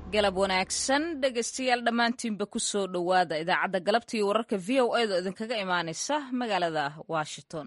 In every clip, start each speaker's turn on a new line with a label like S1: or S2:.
S1: galab wanaagsan dhegaystayaal dhammaantiinba ku soo dhowaada idaacadda galabta iyo wararka v o edo idinkaga imaanaysa magaalada washington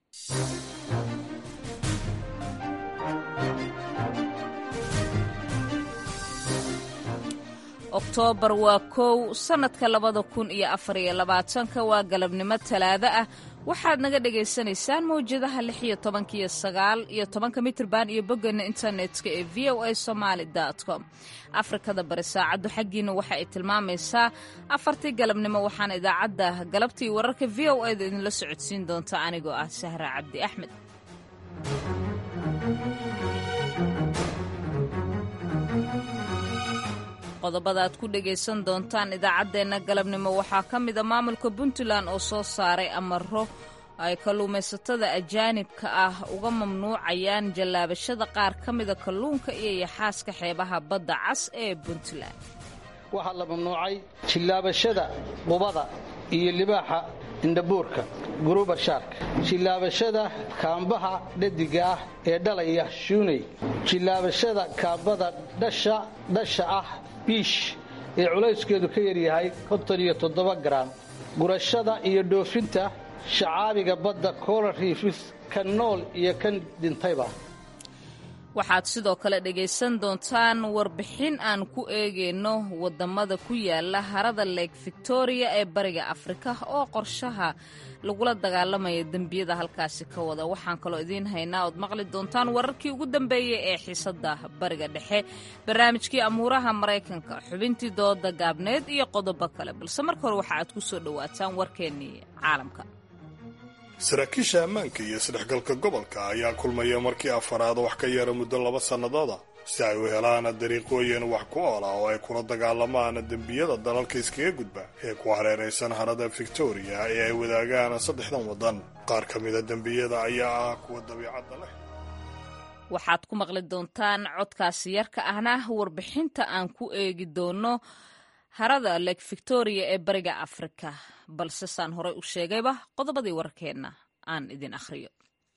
S1: oktoobar waa kow sannadka labada kun iyo afar iyo labaatanka waa galabnimo talaado ah waxaad naga dhagaysanaysaan mawjadaha lix iyo tobanka iyo sagaal iyo tobanka mitrban iyo boggeena internetka ee v o a somaali com afrikada bari saacaddu xaggiina waxa ay tilmaamaysaa afartii galabnimo waxaana idaacadda galabtii wararka v o eda idinla socodsiin doonta anigoo ah sahra cabdi axmed qodobada aad ku dhegaysan doontaan idaacaddeenna galabnimo waxaa ka mida maamulka puntland oo soo saaray amaro ay kalluumaysatada ajaanibka ah uga mamnuucayaan jallaabashada qaar ka mida kalluunka iyo yaxaaska xeebaha badda cas ee puntland
S2: waxaa la mamnuucay jillaabashada qubada iyo libaaxa indhabuurka guruba shaarka jillaabashada kaambaha dhadiga ah ee dhalaya shuuney jillaabashada kaambada dhasha dhasha ah biish ee culayskeedu ka yaryahay konton iyo toddoba garaam gurashada iyo dhoofinta shacaabiga badda coral riifis kan nool iyo kan dhintayba
S1: waxaad sidoo kale dhegaysan doontaan warbixin aan ku eegayno waddamada ku yaala harada lake victoria ee bariga afrika oo qorshaha lagula dagaalamaya dembiyada halkaasi ka wada waxaan kaloo idiin haynaa ood maqli doontaan wararkii ugu dambeeyey ee xiisadda bariga dhexe barnaamijkii amuuraha maraykanka xubintii dooda gaabneed iyo qodobo kale balse marka hore waxa aad ku soo dhowaataan warkeennii caalamka
S3: saraakiisha ammaanka iyo isdhexgalka gobolka ayaa kulmaya markii afaraad wax ka yara muddo laba sannadooda si ay u helaan dariiqooyin wax ku oola oo ay kula dagaalamaan dembiyada dalalka iskaga gudba ee ku hareeraysan harada victoria ee ay wadaagaan saddexdan waddan qaar ka mida dembiyada ayaa ah kuwa dabiicadda leh
S1: waxaad ku maqli doontaan codkaasi yarka ahna warbixinta aan ku eegi doono harada lake victoria ee bariga afrika balse saan horey u sheegayba qodobadii wararkeenna aan idin akhriyo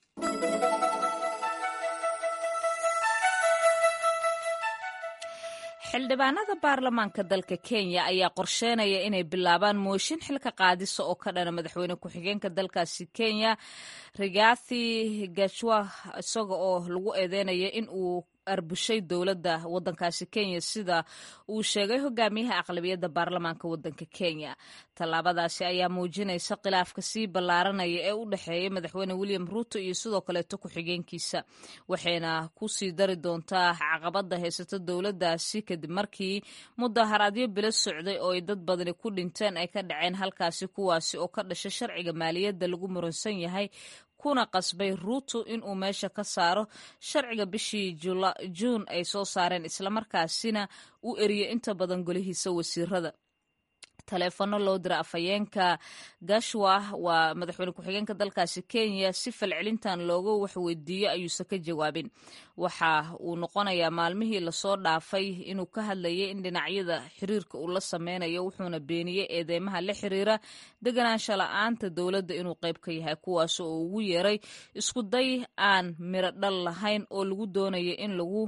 S1: xildhibaanada baarlamaanka dalka kenya ayaa qorsheynaya inay bilaabaan mooshin xilka qaadisa oo ka dhana madaxweyne ku-xigeenka dalkaasi kenya rigathi gachwa isaga oo lagu eedeynaya in uu arbushay dowladda waddankaasi kenya sida uu sheegay hogaamiyaha aqlabiyadda baarlamaanka waddanka kenya tallaabadaasi ayaa muujinaysa khilaafka sii ballaaranaya ee u dhexeeya madaxweyne william ruuto iyo sidoo kaleeto ku-xigeenkiisa waxayna ku sii dari doontaa caqabadda haysata dowladdaasi kadib markii mudaharaadyo bilo socday oo ay dad badani ku dhinteen ay ka dhaceen halkaasi kuwaasi oo ka dhashay sharciga maaliyadda lagu muransan yahay kuna qasbay ruuto inuu meesha ka saaro sharciga bishii juun ay soo saareen islamarkaasina u eriyay inta badan golihiisa wasiirada taleefanno loo dira afhayeenka gashwa waa madaxweyne ku-xigeenka dalkaasi kenya si falcelintan looga waxweydiiyo ayuusan ka jawaabin waxa uu noqonayaa maalmihii lasoo dhaafay inuu ka hadlayay in dhinacyada xiriirka uu la sameynayo wuxuuna beeniyey eedeymaha la xiriira deganaansha la-aanta dowladda inuu qayb ka yahay kuwaas oo ugu yeeray isku day aan miro dhal lahayn oo lagu doonaya in lagu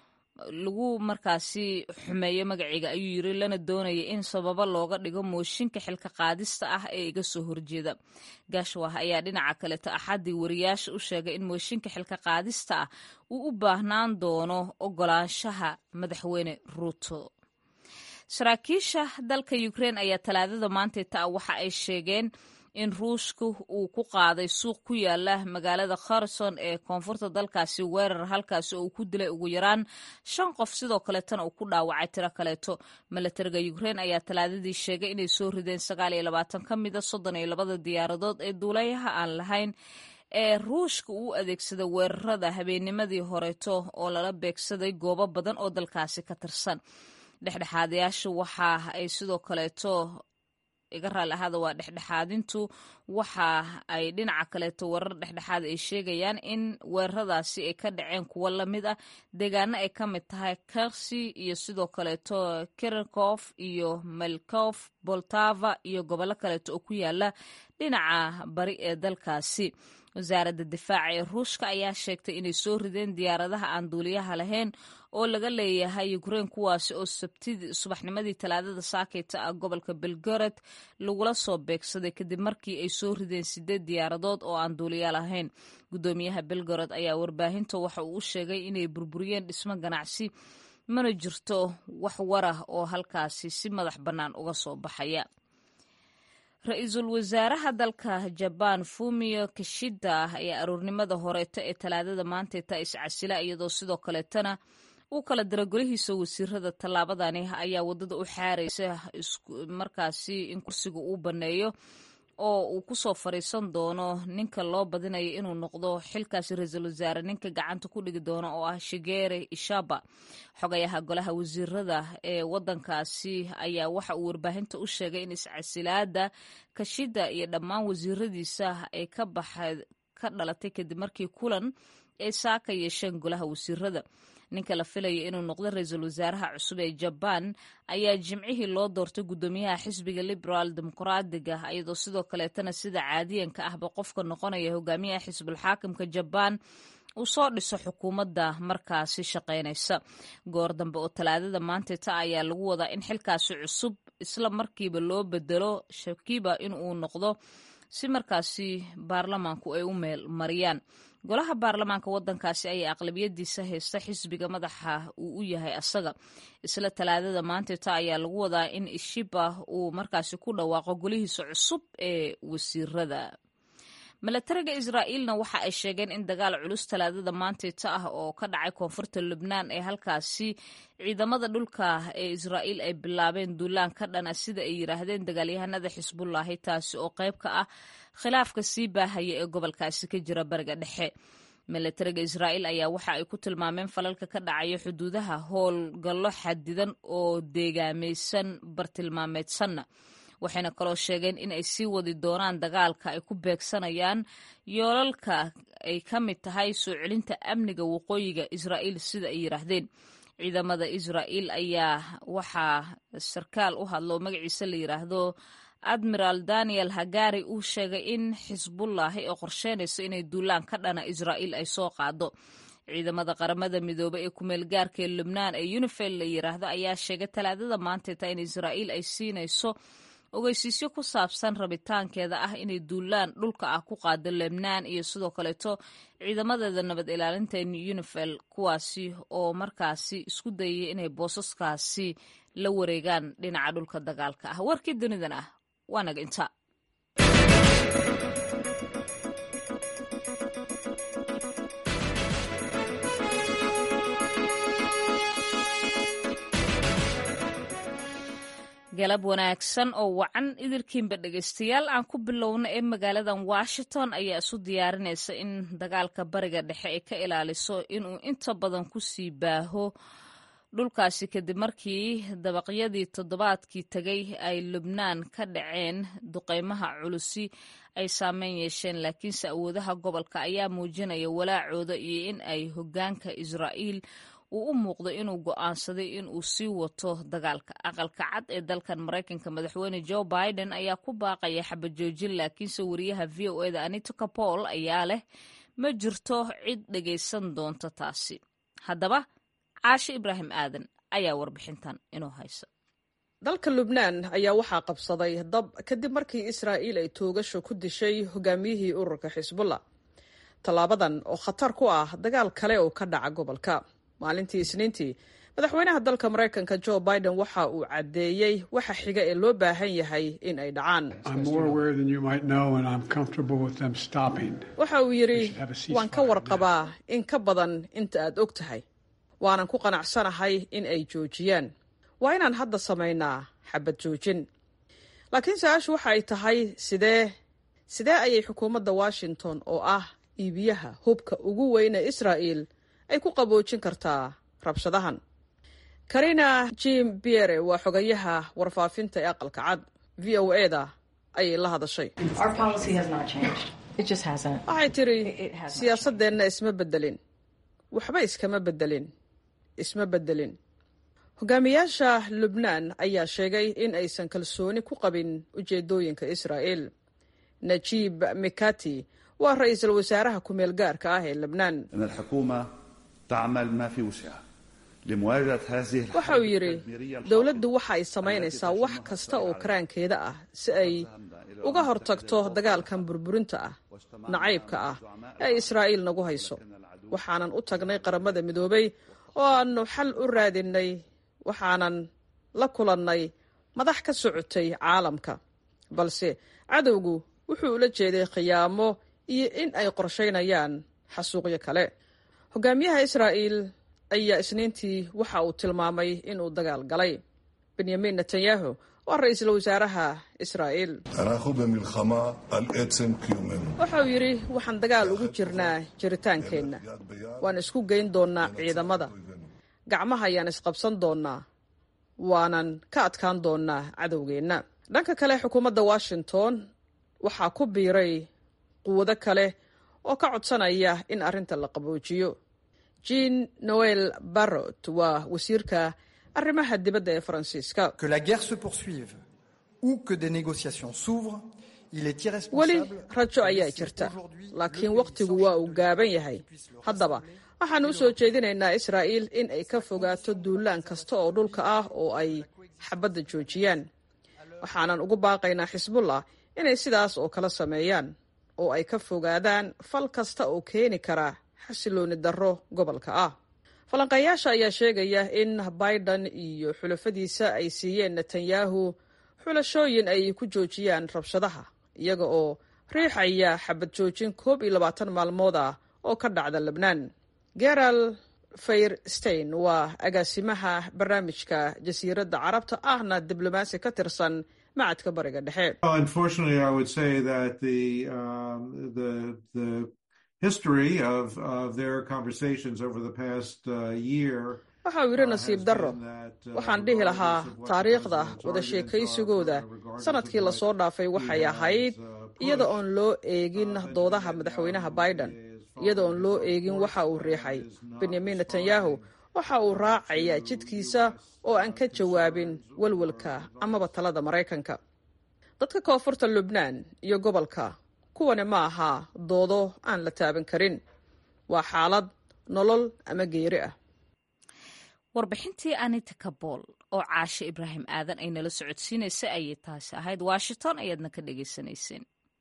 S1: lagu markaasi xumeeyo magaciga ayuu yiri lana doonaya in sababo looga dhigo mooshinka xilka qaadista ah ee iga soo horjeeda gashwah ayaa dhinaca kaleto axaddii wariyaasha u sheegay in mooshinka xilka qaadista ah uu u baahnaan doono ogolaanshaha madaxweyne ruuto saraakiisha dalka ukrein ayaa talaadada maantayta ah waxa ay sheegeen in ruushka uu ku qaaday suuq ku yaala magaalada kherson ee koonfurta dalkaasi weerar halkaasi oo uu ku dilay ugu yaraan shan qof sidoo kaleetana uu ku dhaawacay tiro kaleeto milatariga ukrein ayaa talaadadii sheegay inay soo rideen sagaal iyo labaatan ka mida soddon iyo labada diyaaradood ee duulayaha aan lahayn ee ruushka uu adeegsaday weerarada habeennimadii horeeto oo lala beegsaday goobo badan oo dalkaasi ka tirsan dhexdhexaadayaasha waxa ay sidoo kaleeto iga raali ahaada waa dhexdhexaadintu waxa ay dhinaca kaleeto warar dhexdhexaad ay sheegayaan in weeraradaasi ay ka dhaceen kuwo lamid ah deegaano ay ka mid tahay kersi iyo sidoo kaleeto kirinkof iyo melkof boltava iyo gobollo kaleeto oo ku yaala dhinaca bari ee dalkaasi wasaaradda difaaca ee ruushka ayaa sheegtay inay soo rideen diyaaradaha aan duuliyaha lahayn oo laga leeyahay ukrein kuwaasi oo sabtidii subaxnimadii talaadada saakeyta ah gobolka belgorod lagula soo beegsaday kadib markii ay soo rideen sideed diyaaradood oo aan duuliya lahayn guddoomiyaha belgorod ayaa warbaahinta waxa uu u sheegay inay burburiyeen dhismo ganacsi mana jirto wax warah oo halkaasi si madax bannaan uga soo baxaya ra-iisul wasaaraha dalka jabaan fumio kishida ayaa aroornimada horeeto ee talaadada maanteeta iscasila iyadoo sidoo kaleetana uu kala dira golihiisa wasiirada tallaabadani ayaa wadada u xaaraysa markaasi in kursiga uu banneeyo oo uu kusoo fariisan doono ninka loo badinayo inuu noqdo xilkaasi ra-iisul wasaare ninka gacanta ku dhigi doono oo ah shigere ishaba xogayaha golaha wasiirada ee wadankaasi ayaa waxa uu warbaahinta u sheegay in iscasilaada kashida iyo dhammaan wasiiradiisa ay ka baxay ka dhalatay kadib markii kulan ay saaka yeesheen golaha wasiirada ninka la filaya inuu noqdo ra-iisul wasaaraha cusub ee jabaan ayaa jimcihii loo doortay guddoomiyaha xisbiga liberaal dimuqraadiga iyadoo sidoo kaleetana sida caadiyanka ahba qofka noqonaya hogaamiyaha xisbulxaakimka jabaan uu soo dhiso xukuumadda markaasi shaqaynaysa goor dambe oo talaadada maanteta ayaa lagu wadaa in xilkaasi cusub isla markiiba loo bedelo shakiba in uu noqdo si markaasi baarlamaanku ay u meel mariyaan golaha baarlamaanka wadankaasi ayaa aqlabiyadiisa haysta xisbiga madaxa uu u yahay asaga isla talaadada maanteta ayaa lagu wadaa in ishiba uu markaasi ku dhawaaqo golihiisa cusub ee wasiirada milatariga israa'iilna waxa ay sheegeen in dagaal culus talaadada maanteeta ah oo ka dhacay koonfurta lubnaan ee halkaasi ciidamada dhulka ee israa'iil ay bilaabeen duulaan ka dhana sida ay yidhaahdeen dagaalyahanada xisbullaahi taasi oo qayb ka ah khilaafka sii baahaya ee gobolkaasi ka jira bariga dhexe milatariga israa'iil ayaa waxa ay ku tilmaameen falalka ka dhacaya xuduudaha howlgallo xadidan oo deegaamaysan bartilmaameedsanna waxayna kaloo sheegeen in ay sii wadi doonaan dagaalka ay ku beegsanayaan yoolalka ay ka mid tahay soo celinta amniga waqooyiga israa'iil sida ay yidhaahdeen ciidamada israa'iil ayaa waxaa sarkaal u hadlo magaciisa la yidhaahdo admiral daniel hagari uu sheegay in xisbullaahi oo qorsheynayso inay duulaan ka dhana israa'iil ay soo qaado ciidamada qaramada midoobe ee kumeel gaarka ee lubnaan ee unifel la yidhaahdo ayaa sheegay talaadada maanteeta in israa'iil ay siinayso ogeysiisyo ku saabsan rabitaankeeda ah inay duulaan dhulka ah ku qaado lebnaan iyo sidoo kaleeto ciidamadeeda nabad ilaalinta unifel kuwaasi oo markaasi isku dayaya inay boosaskaasi la wareegaan dhinaca dhulka dagaalka ah warkii dunidan ah waa naga inta galab wanaagsan oo wacan idilkiinba dhegaystayaal aan ku bilowna ee magaaladan washington ayaa isu diyaarinaysa in dagaalka bariga dhexe ay ka ilaaliso inuu inta badan ku sii baaho dhulkaasi kadib markii dabaqyadii toddobaadkii tegay ay lubnaan ka dhaceen duqeymaha culusi ay saameyn yeesheen laakiinse awoodaha gobolka ayaa muujinaya walaacooda iyo in ay hoggaanka israa'iil uu u muuqdo inuu go'aansaday in uu sii wato dagaalka aqalka cad ee dalkan maraykanka madaxweyne joe biden ayaa ku baaqaya xabajoojin laakiinse wariyaha v o eda anita capol ayaa leh ma jirto cid dhegaysan doonta taasi haddaba caashe ibraahim aadan ayaa warbixintan inuu hayso
S4: dalka lubnaan ayaa waxaa qabsaday dab kadib markii israa'iil ay toogasho ku dishay hogaamiyihii ururka xisbullah tallaabadan oo khatar ku ah dagaal kale oo ka dhaca gobolka maalintii isniintii madaxweynaha dalka maraykanka joe biden waxa uu caddeeyey waxa xiga ee loo baahan yahay in ay dhacaan waxa uu yidhi waan ka warqabaa in ka badan inta aad og tahay waanan ku qanacsanahay in ay joojiyaan waa inaan hadda samaynaa xabad joojin laakiin su-aashu waxa ay tahay sidee sidee ayay xukuumadda washington oo ah iibiyaha hubka ugu weyne israa'iil ay ku qaboojin kartaa rabshadahan karina jim biere waa xogayaha warfaafinta ee aqalka cad v o e da ayay la hadashay waxay tidhi siyaasadeenna isma beddelin waxba iskama beddelin isma beddelin hogaamiyaasha lubnaan ayaa sheegay in aysan kalsooni ku qabin ujeedooyinka israa'iil najiib mikati waa ra-iisul wasaaraha ku-meel gaarka ah ee lebnaan waxa uu yidhi dowladdu waxa ay samaynaysaa wax kasta oo karaankeeda ah si ay uga hortagto dagaalkan burburinta ah nacaybka ah ee israa'iil nagu hayso waxaanan u tagnay qaramada midoobay oo aannu xal u raadinay waxaanan la kulannay madax ka socotay caalamka balse cadowgu wuxuu ula jeeday khiyaamo iyo in ay qorshaynayaan xasuuqyo kale hogaamiyaha israa'iil ayaa isniintii waxa uu tilmaamay inuu dagaal galay benyamin netanyahu waa ra-iisul wasaaraha israa'iil waxa uu yidhi waxaan dagaal ugu jirnaa jiritaankeenna waan isku geyn doonnaa ciidamada gacmaha ayaan isqabsan doonnaa waanan ka adkaan doonnaa cadowgeenna dhanka kale xukuumadda washington waxaa ku biiray quwado kale oo ka codsanaya in arrinta la qaboojiyo jean noel barrot waa wasiirka arrimaha dibadda ee faransiiska weli rajo ayaa jirta laakiin wakhtigu waa uu gaaban yahay haddaba waxaannu u soo jeedinaynaa israa'iil in ay ka fogaato duulaan kasta oo dhulka ah oo ay xabadda joojiyaan waxaanan ugu baaqaynaa xisbullah inay sidaas oo kala sameeyaan oo ay ka fogaadaan fal kasta oo keeni kara xasilooni darro gobolka ah falanqeeyaasha ayaa sheegaya in biden iyo xulafadiisa ay siiyeen netanyahu xulashooyin ay ku joojiyaan rabshadaha iyaga oo riixaya xabad joojin koob iyo labaatan maalmood ah oo ka dhacda lebnaan geral fayrstein waa agaasimaha barnaamijka jasiiradda carabta ahna diblomaasi ka tirsan macadka bariga dhexe waxa uu yidhi nasiib darro waxaan dhihi lahaa taariikhda wada sheekaysigooda sanadkii lasoo dhaafay waxay ahayd iyada oon loo eegin doodaha madaxweynaha biden iyada oon loo eegin waxa uu riixay benyamin netanyahu waxa uu raacayaa jidkiisa oo aan ka jawaabin walwalka amaba talada maraykanka dadka koonfurta lubnaan iyo gobolka kuwani ma aha doodo aan la taaban karin waa xaalad nolol ama geeri ah
S1: warbixintii anita kabool oo caashe ibraahim aadan ay nala socodsiinaysa ayay taasi ahayd washington ayaadna ka dhagaysanayseen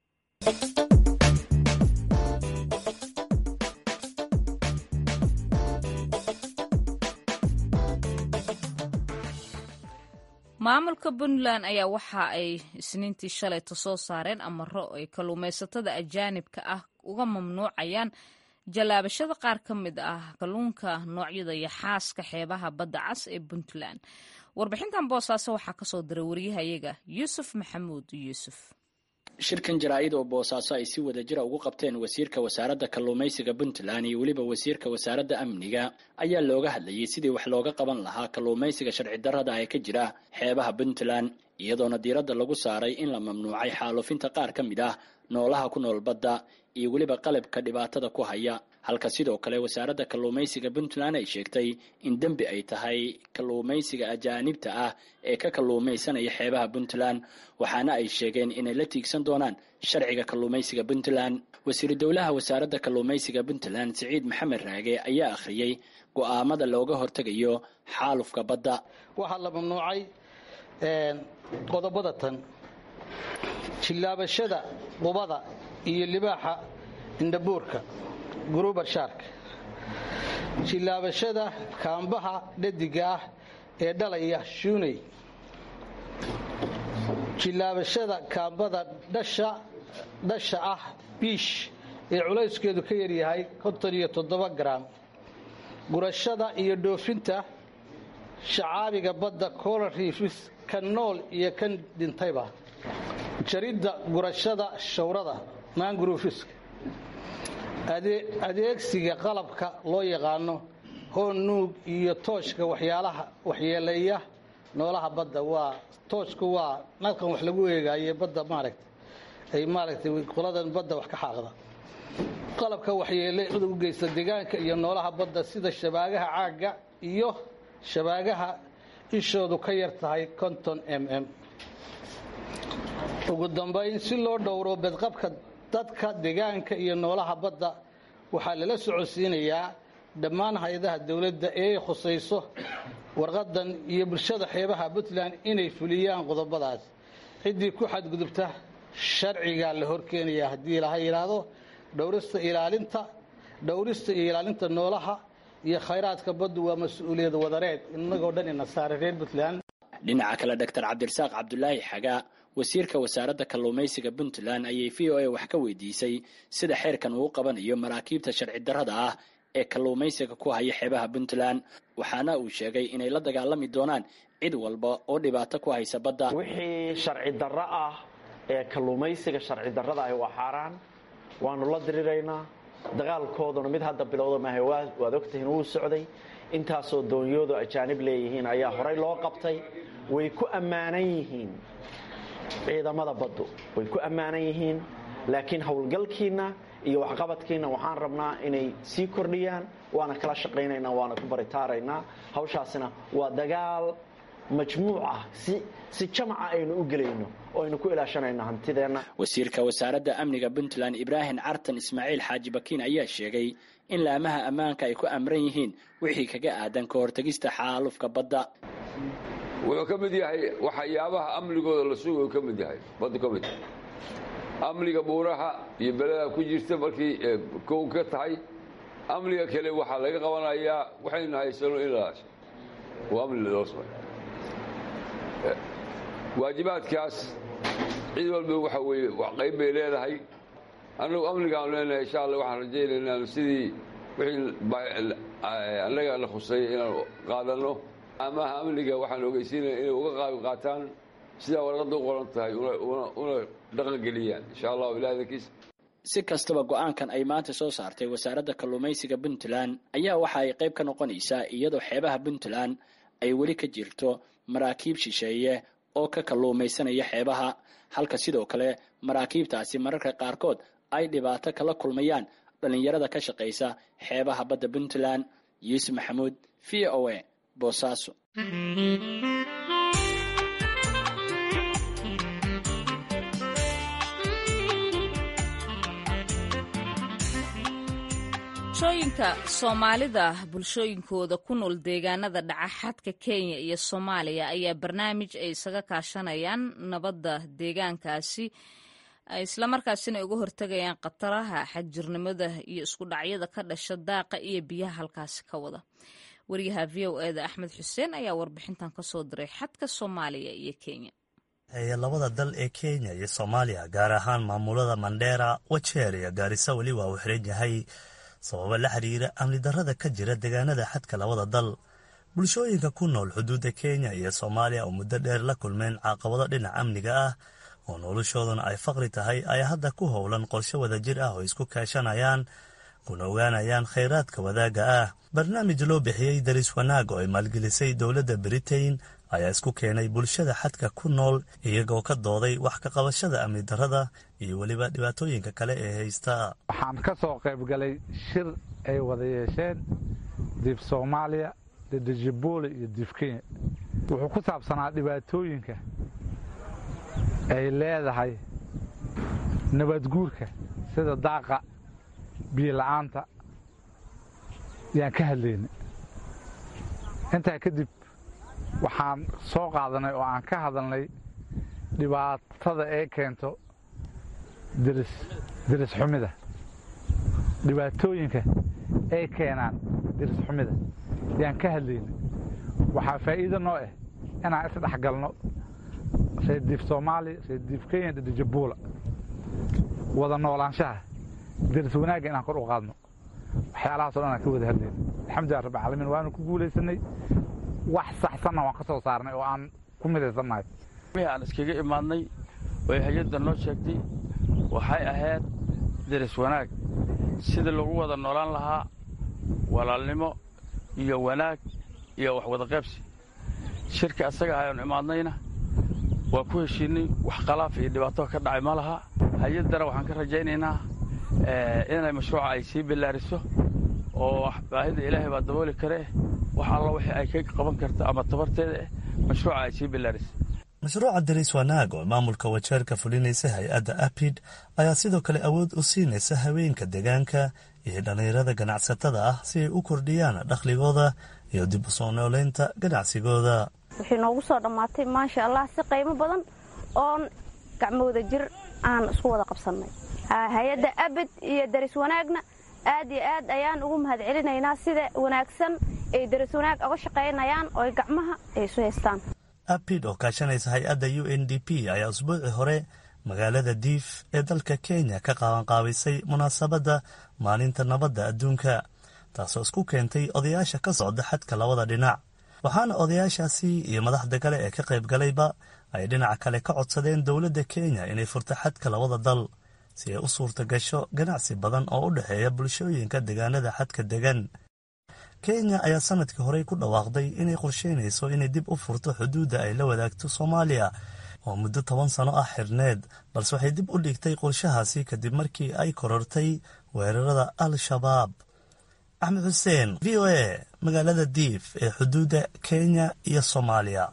S1: maamulka puntland ayaa waxa ay isniintii shalayta soo saareen amaro ay kalluumaysatada ajaanibka ah uga mamnuucayaan jallaabashada qaar ka mid ah kalluunka noocyada iyo xaaska xeebaha badda cas ee puntland warbixintan boosaaso waxaa kasoo diray waryahayaga yuusuf maxamuud yuusuf
S5: shirkan jaraa'id oo boosaaso ay si wada jira ugu qabteen wasiirka wasaaradda kalluumaysiga puntland iyo weliba wasiirka wasaaradda amniga ayaa looga hadlayay sidii wax looga qaban lahaa kalluumaysiga sharci darrada ee ka jira xeebaha puntland iyadoona diiradda lagu saaray in la mamnuucay xaalufinta qaar ka mid ah noolaha ku nool badda iyo weliba qalabka dhibaatada ku haya halka sidoo kale wasaaradda kalluumaysiga puntland ay sheegtay in dembi ay tahay kalluumaysiga ajaanibta ah ee ka kalluumaysanaya xeebaha puntland waxaana ay sheegeen inay la tiigsan doonaan sharciga kalluumaysiga puntland wasiiru dowlaha wasaaradda kalluumaysiga puntland siciid maxamed raage ayaa akhriyey go'aamada looga hortegayo xaalufka badda
S2: waxaa la mamnuucay qodobada tan jillaabashada qubada iyo libaaxa indhabuurka gurubar shark jillaabashada kaambaha dhadiga ah ee dhalaya shuuney jillaabashada kaambada dhasha ah biish ee culayskeedu ka yaryahay konton iyo toddoba garaam gurashada iyo dhoofinta shacaabiga badda colar riifis kan nool iyo kan dhintayba jaridda gurashada shawrada mangrofiska adeegsiga qalabka loo yaqaano hoon nuug iyo tooshka waxyaalaha waxyeeleeya noolaha badda waa tooshku waa nalkan wax lagu eegaaye badda maaragta ay maaragtay qoladan badda wax ka xaaqda qalabka waxyeele cudug u geysta deegaanka iyo noolaha badda sida shabaagaha caagga iyo shabaagaha ishoodu ka yar tahay konton m m ugu dambayn si loo dhowro bedqabka dadka deegaanka iyo noolaha badda waxaa lala socodsiinayaa dhammaan hay-adaha dowladda ee ay khusayso warqadan iyo bulshada xeebaha puntland inay fuliyaan qodobadaas ciddii ku xadgudubta sharcigaa la horkeenaya haddii laha yidhaahdo dhowrista ilaalinta dhowrista iyo ilaalinta noolaha iyo khayraadka baddu waa mas-uuliyad wadareed inagoo dhan ina saaray reer puntland
S5: dhinaca kale doctor cabdirasaaq cabdulaahi xagaa wasiirka wasaaradda kalluumaysiga puntland ayay v o a wax ka weydiisay sida xeerkan uu qabanayo maraakiibta sharci darrada ah ee kalluumaysiga ku haya xeebaha puntland waxaana uu sheegay inay la dagaalami doonaan cid walba oo dhibaato ku haysa badda
S6: wixii sharci darro ah ee kalluumaysiga sharci darrada ahi waa xaaraan waanu la diriraynaa dagaalkooduna mid hadda bilowda maaha waad ogtihiin wuu socday intaasoo doonyoodu ajaanib leeyihiin ayaa horay loo qabtay way ku ammaanan yihiin ciidamada baddu way ku ammaanan yihiin laakiin howlgalkiinna iyo waxqabadkiina waxaan rabnaa inay sii kordhiyaan waana kala shaqaynaynaa waana ku baritaaraynaa hawshaasina waa dagaal majmuuc ah si jamaca aynu u gelayno oo aynu ku ilaashanayno hantideenna
S5: wasiirka wasaaradda amniga puntland ibraahim cartan ismaaciil xaaji bakiin ayaa sheegay in laamaha ammaanka ay ku amran yihiin wixii kaga aadan ka hortegista xaalufka badda
S7: wuxuu ka mid yahay waxyaabaha amnigooda la sugayu ka mid yahay baddu ka mid amniga buuraha iyo beleda ku jirta markii kow ka tahay amniga kale waxaa laga qabanayaa waxaynu haysano in la oo amni loo samay waajibaadkaas cid walba waxa weeye qayb bay leedahay annagu amnigaanu leenahay insha alla waxaan rajaynaynaa sidii wixii annaga la khusay inaanu qaadanno amaha amniga waxaan ogeysiinaya inay uga qaabi qaataan sidaa warqadda u qoran tahay una dhaqangeliyaan insha allahu ilahi dankiisa
S5: si kastaba go-aankan ay maanta soo saartay wasaaradda kalluumaysiga puntland ayaa waxa ay qayb ka noqonaysaa iyadoo xeebaha puntland ay weli ka jirto maraakiib shisheeye oo ka kalluumaysanaya xeebaha halka sidoo kale maraakiibtaasi mararka qaarkood ay dhibaato kala kulmayaan dhallinyarada ka shaqaysa xeebaha badda puntland yuusuf maxamuud v o a boosaaso
S1: bulshooyinka soomaalida bulshooyinkooda ku nool deegaanada dhaca xadka kenya iyo soomaaliya ayaa barnaamij ay isaga kaashanayaan nabadda deegaankaasi islamarkaasina ay uga hortegayaan khataraha xagjirnimada iyo isku dhacyada ka dhasha daaqa iyo biyaha halkaasi ka wada wariyaha v o eda axmed xuseen ayaa warbixintan kasoo diray xadka soomaaliya iyo kenya
S8: ee labada dal ee kenya iyo soomaaliya gaar ahaan maamulada mandheera wajeer iyo gaarisa weli waa uu xiran yahay sababo la xiriira amni darrada ka jira deegaanada xadka labada dal bulshooyinka ku nool xuduudda kenya iyo soomaaliya oo muddo dheer la kulmeen caqabado dhinaca amniga ah oo noloshooduna ay faqri tahay ayaa hadda ku howlan qorshe wadajir ah oo isku kaashanayaan kuna ogaanayaan khayraadka wadaagga ah barnaamij loo bixiyey daris wanaag oo ay maalgelisay dowladda britain ayaa isku keenay bulshada xadka ku nool iyagoo ka dooday wax ka qabashada amni darrada iyo weliba dhibaatooyinka kale ee haysta
S9: waxaan ka soo qaybgalay shir ay wada yeesheen diif soomaaliya dedejiboole iyo diif kenya wuxuu ku saabsanaa dhibaatooyinka ay leedahay nabadguurka sida daaqa biyola'aanta yaan ka hadlayna intaa kadib waxaan soo qaadanay oo aan ka hadalnay dhibaatada ay keento diris xumida dhibaatooyinka ay keenaan diris xumida yaan ka hadlayna waxaa faa'iido noo ah inaan isdhex galno reer diif soomaaliya reer diif kenya dhedhijabuula wada noolaanshaha diris wanaagga inaan kor u qaadno waxyaalahaasoo dhan aan ka wada hadlayna alxamdulilah rabbi caalamiin waanu ku guulaysanay wax saxsanna waan ka soo saarnay oo aan ku midaysannahay
S10: wixii aan iskaga imaadnay oy hay-adda noo sheegtay waxay ahayd deris wanaag sidii lagu wada noolaan lahaa walaalnimo iyo wanaag iyo wax wada qaybsi shirka asaga ayaanu imaadnayna waa ku heshiinay wax khalaaf iyo dhibaato ka dhacay ma laha hay-addana waxaan ka rajaynaynaa inay mashruuca ay sii bilaariso oo baahida ilaahay baa dabooli karee wax alla wixii ay ka qaban karta ama tabarteeda eh mashruuca ay sii bilaarisa
S8: mashruuca daris wanaag oo maamulka wajeerka fulinaysa hay-adda apid ayaa sidoo kale awood u siinaysa haweenka deegaanka iyo dhallinyarada ganacsatada ah si ay u kordhiyaan dakhligooda iyo dib u soo nooleynta ganacsigooda
S11: waxay noogu soo dhammaatay maasha allah si qiimo badan oon gacmooda jir aan isku wada qabsannay hay-adda abid iyo daris wanaagna aad iyo aad ayaan ugu mahad celinaynaa sida wanaagsan ay daris wanaag oga shaqaynayaan oo gacmaha ay isu haystaan
S8: apid oo kaashanaysa hay-adda u n d p ayaa usbuucii hore magaalada diif ee dalka kenya ka qaabanqaabisay munaasabadda maalinta nabadda adduunka taasoo isku keentay odayaasha ka socda xadka labada dhinac waxaana odayaashaasi iyo madaxda kale ee ka qayb galayba ay dhinaca kale ka codsadeen dowladda kenya inay furto xadka labada dal si ay u suurta gasho ganacsi badan oo u dhexeeya bulshooyinka deegaanada xadka degan kenya ayaa sanadkii horey ku dhawaaqday inay qorsheynayso inay dib u furto xuduudda ay la wadaagto soomaaliya oo muddo toban sano ah xirneed balse waxay dib u dhigtay qorshahaasi kadib markii ay korortay weerarada al-shabaab axmed xuseen v o a magaalada diif ee xuduudda kenya iyo soomaaliya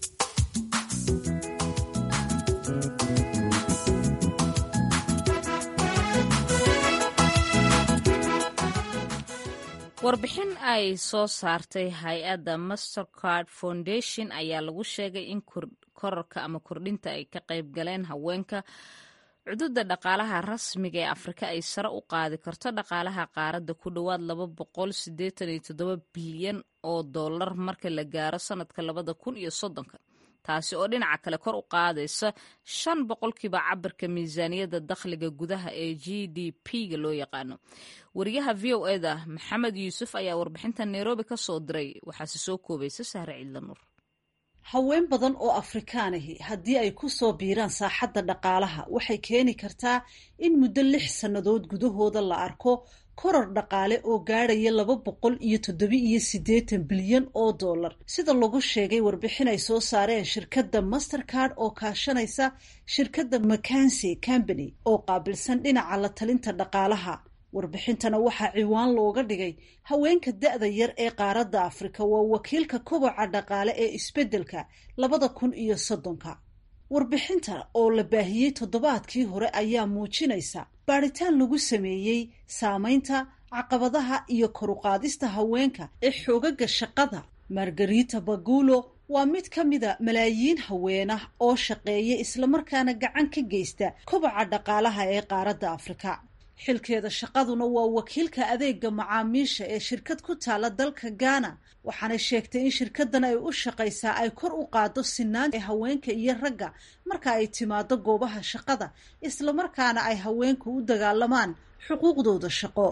S1: warbixin ay soo saartay hay-adda mastercard foundation ayaa lagu sheegay in korarka ama kordhinta ay ka qayb galeen haweenka cududa dhaqaalaha rasmiga ee afrika ay sare u qaadi karto dhaqaalaha qaaradda ku dhowaad laba boqol sideetan iyo toddoba bilyan oo dollar marka la gaaro sanadka labada kun iyo soddonka taasi oo dhinaca kale kor u qaadaysa shan boqolkiiba cabirka miisaaniyadda dakhliga gudaha ee g d p-ga loo yaqaano wariyaha v o eda maxamed yuusuf ayaa warbixinta nairobi ka soo diray waxaase soo koobaysa sahre ciidlanuur
S12: haween badan oo afrikaan ahi haddii ay ku soo biiraan saaxadda dhaqaalaha waxay keeni kartaa in muddo lix sannadood gudahooda la arko koror dhaqaale oo gaadhaya laba boqol iyo toddoba iyo siddeetan bilyan oo dollar sida lagu sheegay warbixin ay soo saareen shirkadda mastercard oo kaashanaysa shirkadda macansey company oo qaabilsan dhinaca la talinta dhaqaalaha warbixintana waxaa ciwaan looga dhigay haweenka da-da yar ee qaaradda afrika waa wakiilka koboca dhaqaale ee isbeddelka labada kun iyo soddonka warbixinta oo la baahiyey toddobaadkii hore ayaa muujinaysa baadhitaan lagu sameeyey saameynta caqabadaha iyo koruqaadista haweenka ee xoogaga shaqada margarita bagulo waa mid ka mida malaayiin haweenah oo shaqeeya islamarkaana gacan ka geysta koboca dhaqaalaha ee qaaradda afrika xilkeeda shaqaduna waa wakiilka adeega macaamiisha ee shirkad ku taala dalka ghana waxaanay sheegtay in shirkadan ay u shaqaysaa ay kor u qaado sinaan ee haweenka iyo ragga marka ay timaado goobaha shaqada islamarkaana ay haweenku u dagaalamaan xuquuqdooda shaqo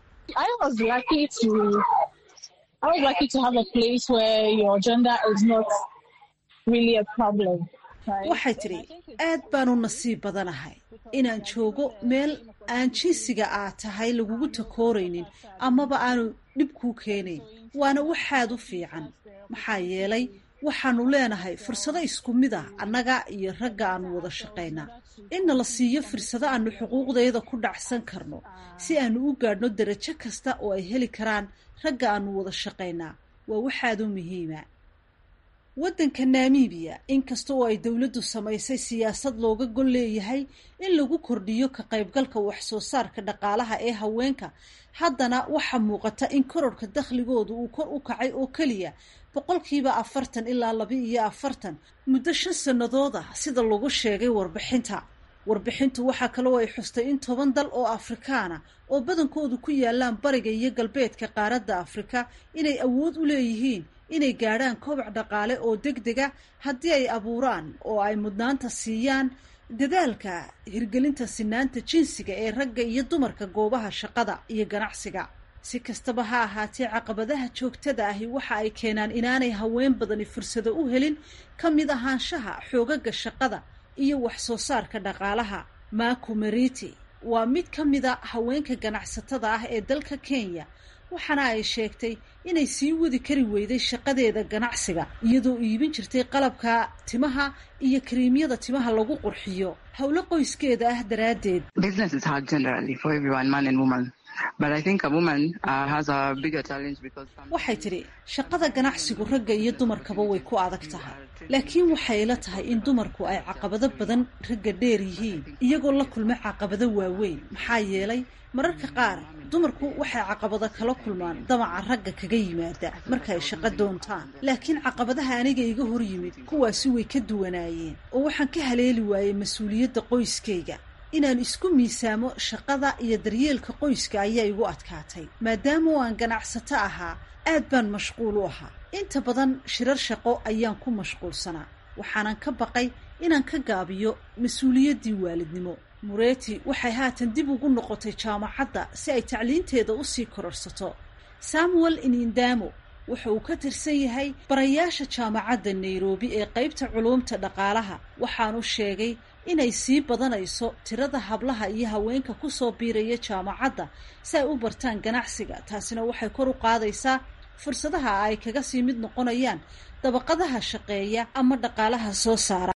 S12: waxay tidhi aad baanu nasiib badanahay inaan joogo meel aan jinsiga aa tahay lagugu takooraynin amaba aanu dhib kuu keenayn waana waxaad u fiican maxaa yeelay waxaanu leenahay fursado isku mid ah annaga iyo ragga aanu wada shaqaynaa inna la siiyo fursado aanu xuquuqdayda ku dhacsan karno si aanu u gaadhno darajo kasta oo ay heli karaan ragga aanu wada shaqaynaa waa waxaad u muhiima waddanka namibiya inkasta oo ay dowladdu samaysay siyaasad looga gol leeyahay in lagu kordhiyo ka qaybgalka wax-soo saarka dhaqaalaha ee haweenka haddana waxaa muuqata in kororhka dakhligoodu uu kor u kacay oo keliya boqolkiiba afartan ilaa laba iyo afartan muddo shan sannadood ah sida lagu sheegay warbixinta warbixintu waxaa kaloo ay xustay in toban dal oo afrikaana oo badankoodu ku yaalaan bariga iyo galbeedka qaaradda afrika inay awood u leeyihiin inay gaadhaan koboc dhaqaale oo deg dega haddii ay abuuraan oo ay mudnaanta siiyaan dadaalka hirgelinta sinaanta jinsiga ee ragga iyo dumarka goobaha shaqada iyo ganacsiga si kastaba ha ahaatee caqabadaha joogtada ahi waxa ay keenaan inaanay haween badani fursado u helin ka mid ahaanshaha xoogaga shaqada iyo wax soo saarka dhaqaalaha maku meriti waa mid ka mida haweenka ganacsatada ah ee dalka kenya waxaana ay sheegtay inay sii wadi kari weyday shaqadeeda ganacsiga iyadoo iibin jirtay qalabka timaha iyo kariimyada timaha lagu qurxiyo howlo qoyskeeda ah daraaddeed waxay tidhi shaqada ganacsigu ragga iyo dumarkaba way ku adag tahay laakiin waxay ila tahay in dumarku ay caqabado badan ragga dheer yihiin iyagoo la kulma caqabado waaweyn maxaa yeelay mararka qaar dumarku waxay caqabado kala kulmaan damaca ragga kaga yimaada marka ay shaqo doontaan laakiin caqabadaha aniga iga hor yimid kuwaasi way ka duwanaayeen oo waxaan ka haleeli waayey mas-uuliyadda qoyskayga inaan isku miisaamo shaqada iyo daryeelka qoyska ayaa igu adkaatay maadaama oo aan ganacsato ahaa aad baan mashquul u ahaa inta badan shirar shaqo ayaan ku mashquulsanaa waxaanan ka baqay inaan ka gaabiyo mas-uuliyaddii waalidnimo mureeti waxay haatan dib ugu noqotay jaamacadda si ay tacliinteeda u sii kororsato samuel inindamo wuxa uu ka tirsan yahay barayaasha jaamacadda nairobi ee qaybta culuumta dhaqaalaha waxaanu sheegay inay sii badanayso tirada hablaha iyo haweenka kusoo biiraya jaamacadda si ay u bartaan ganacsiga taasina waxay kor u qaadaysaa fursadaha ay kaga sii mid noqonayaan dabaqadaha shaqeeya ama dhaqaalaha soo saara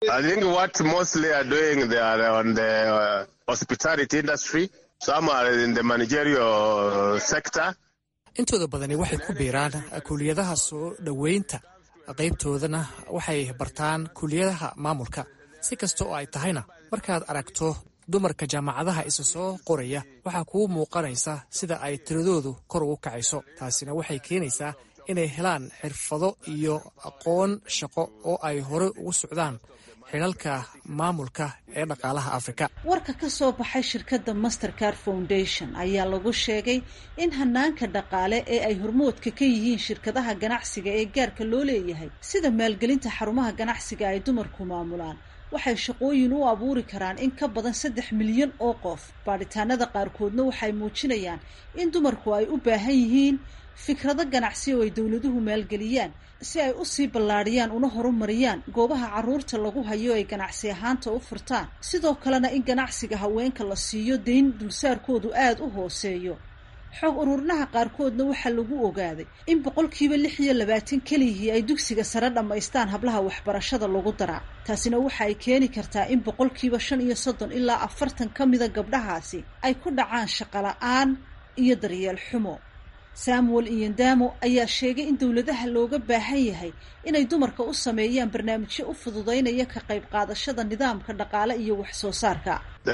S13: intooda badani waxay ku biiraan kuliyadaha soo dhoweynta qaybtoodana waxay bartaan kuliyadaha maamulka si kasta oo ay tahayna markaad aragto dumarka jaamacadaha isa soo qoraya waxaa kuu muuqanaysa sida ay tiradoodu kor ugu kacayso taasina waxay keenaysaa inay helaan xirfado iyo aqoon shaqo oo ay hore ugu socdaan xilalka maamulka ee dhaqaalaha afrika
S12: warka ka soo baxay shirkadda mastercard foundation ayaa lagu sheegay in hanaanka dhaqaale ee ay hormoodka ka yihiin shirkadaha ganacsiga ee gaarka loo leeyahay sida maalgelinta xarumaha ganacsiga ay dumarku maamulaan waxay shaqooyin u abuuri karaan in ka badan saddex milyan oo qof baadhitaanada qaarkoodna waxay muujinayaan in dumarku ay u baahan yihiin fikrado ganacsi oo ay dowladuhu maalgeliyaan si ay usii ballaadhiyaan una horumariyaan goobaha carruurta lagu hayo ay ganacsi ahaanta u furtaan sidoo kalena in ganacsiga haweenka la siiyo dayn dulsaarkoodu aada u hooseeyo xoog ururinaha qaarkoodna waxaa lagu ogaaday in boqolkiiba lix iyo labaatan keliyihii ay dugsiga sare dhammaystaan hablaha waxbarashada lagu daraa taasina waxa ay keeni kartaa in boqolkiiba shan iyo soddon ilaa afartan ka mida gabdhahaasi ay ku dhacaan shaqola-aan iyo daryeel xumo samuel iyondamo ayaa sheegay in dowladaha looga baahan yahay inay dumarka u sameeyaan barnaamijyo u fududaynaya ka qayb qaadashada nidaamka dhaqaale iyo wax soo saarka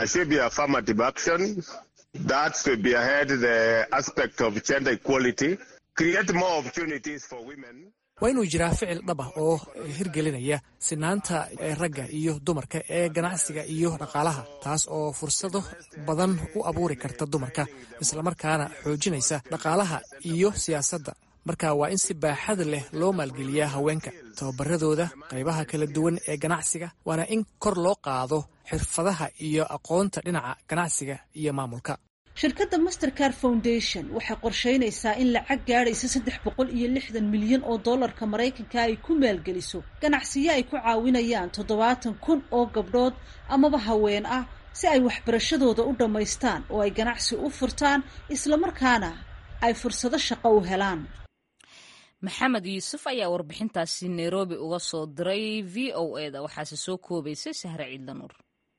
S13: waa inuu jiraa ficil dhab ah oo hirgelinaya sinaanta ragga iyo dumarka ee ganacsiga iyo dhaqaalaha taas oo fursado badan u abuuri karta dumarka islamarkaana xoojinaysa dhaqaalaha iyo siyaasadda marka waa in si baaxad leh loo maalgeliyaa haweenka tababaradooda qaybaha kala duwan ee ganacsiga waana in kor loo qaado xirfadaha iyo aqoonta dhinaca ganacsiga iyo maamulka
S12: shirkadda mastercard foundation waxay qorsheynaysaa in lacag gaadhaysa saddex boqol iyo lixdan milyan oo dollarka maraykanka ay ku maalgeliso ganacsiyo ay ku caawinayaan toddobaatan kun oo gabdhood amaba haween ah si ay waxbarashadooda u dhammaystaan oo ay ganacsi u furtaan islamarkaana ay fursado shaqo u helaan
S1: maxamed yuusuf ayaa warbixintaasi nairobi uga soo diray v o e da waxaase soo koobaysay sahre ciidlanuur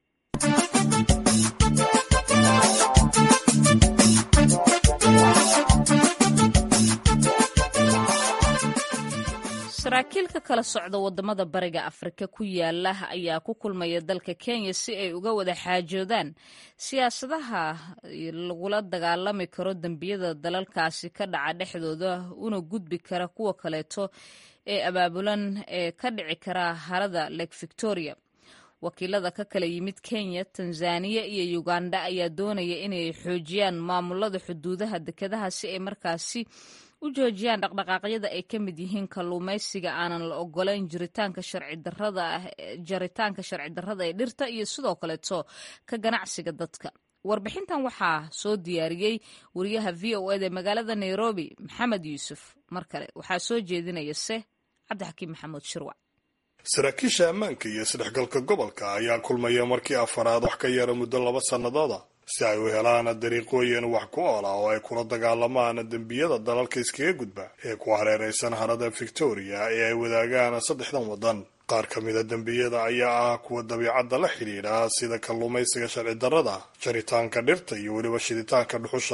S1: saraakiil ka kala socda wadamada bariga afrika ku yaala ayaa ku kulmaya dalka kenya si ay uga wada xaajoodaan siyaasadaha lagula dagaalami karo dembiyada dalalkaasi ka dhaca dhexdooda una gudbi kara kuwa kaleeto ee abaabulan ee ka dhici kara harada lake victoria wakiilada ka kala yimid kenya tanzaniya iyo uganda ayaa doonaya inay xoojiyaan maamulada xuduudaha dekedaha si ay markaasi u joojiyaan dhaqdhaqaaqyada ay ka mid yihiin kalluumaysiga aanan la ogolayn jiritaanka sharci darada ah jaritaanka sharci darrada ee dhirta iyo sidoo kaleeto ka ganacsiga dadka warbixintan waxaa soo diyaariyey wariyaha v o eda magaalada nairobi maxamed yuusuf mar kale waxaa soo jeedinaya se cabdixakiim maxamuud shirwac
S3: saraakiisha ammaanka iyo isdhexgalka gobolka ayaa kulmaya markii afaraad wax ka yara muddo laba sannadooda si ay u helaan dariiqooyin wax ku oola oo ay kula dagaalamaan dembiyada dalalka iskaga gudba ee ku hareeraysan harada victoria ee ay wadaagaan saddexdan waddan qaar ka mida dembiyada ayaa ah kuwa dabiicadda la xidhiidha sida kalluumaysiga sharci darrada jaritaanka dhirta iyo weliba shiditaanka dhuxusha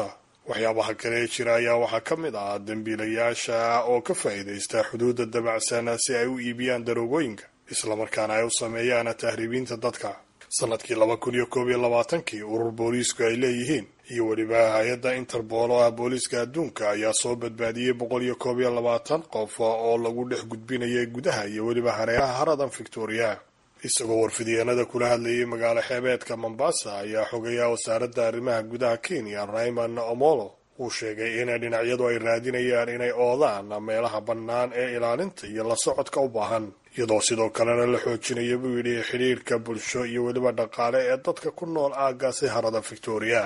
S3: waxyaabaha kale ee jira ayaa waxaa ka mid ah dembiilayaasha oo ka faa'iidaysta xuduudda dabacsan si ay u iibiyaan daroogooyinka islamarkaana ay u sameeyaan tahriibiinta dadka sanadkii laba kun iyo koob iyo labaatankii urur booliisku ay leeyihiin iyo weliba hay-adda interbool oo ah booliiska adduunka ayaa soo badbaadiyey boqol iyo koob iyo labaatan qof oo lagu dhex gudbinayay gudaha iyo weliba hareeraha haradan victoria isagoo warfidyeennada kula hadlayay magaalo xeebeedka mombasa ayaa xogeeya wasaaradda arrimaha gudaha kenya raymond omolo uu sheegay in dhinacyadu ay raadinayaan inay oodaan meelaha bannaan ee ilaalinta iyo la socodka u baahan iyadoo sidoo kalena la xoojinaya buu yidhi xidhiirka bulsho iyo weliba dhaqaale ee dadka ku nool aaggaasi harada victoria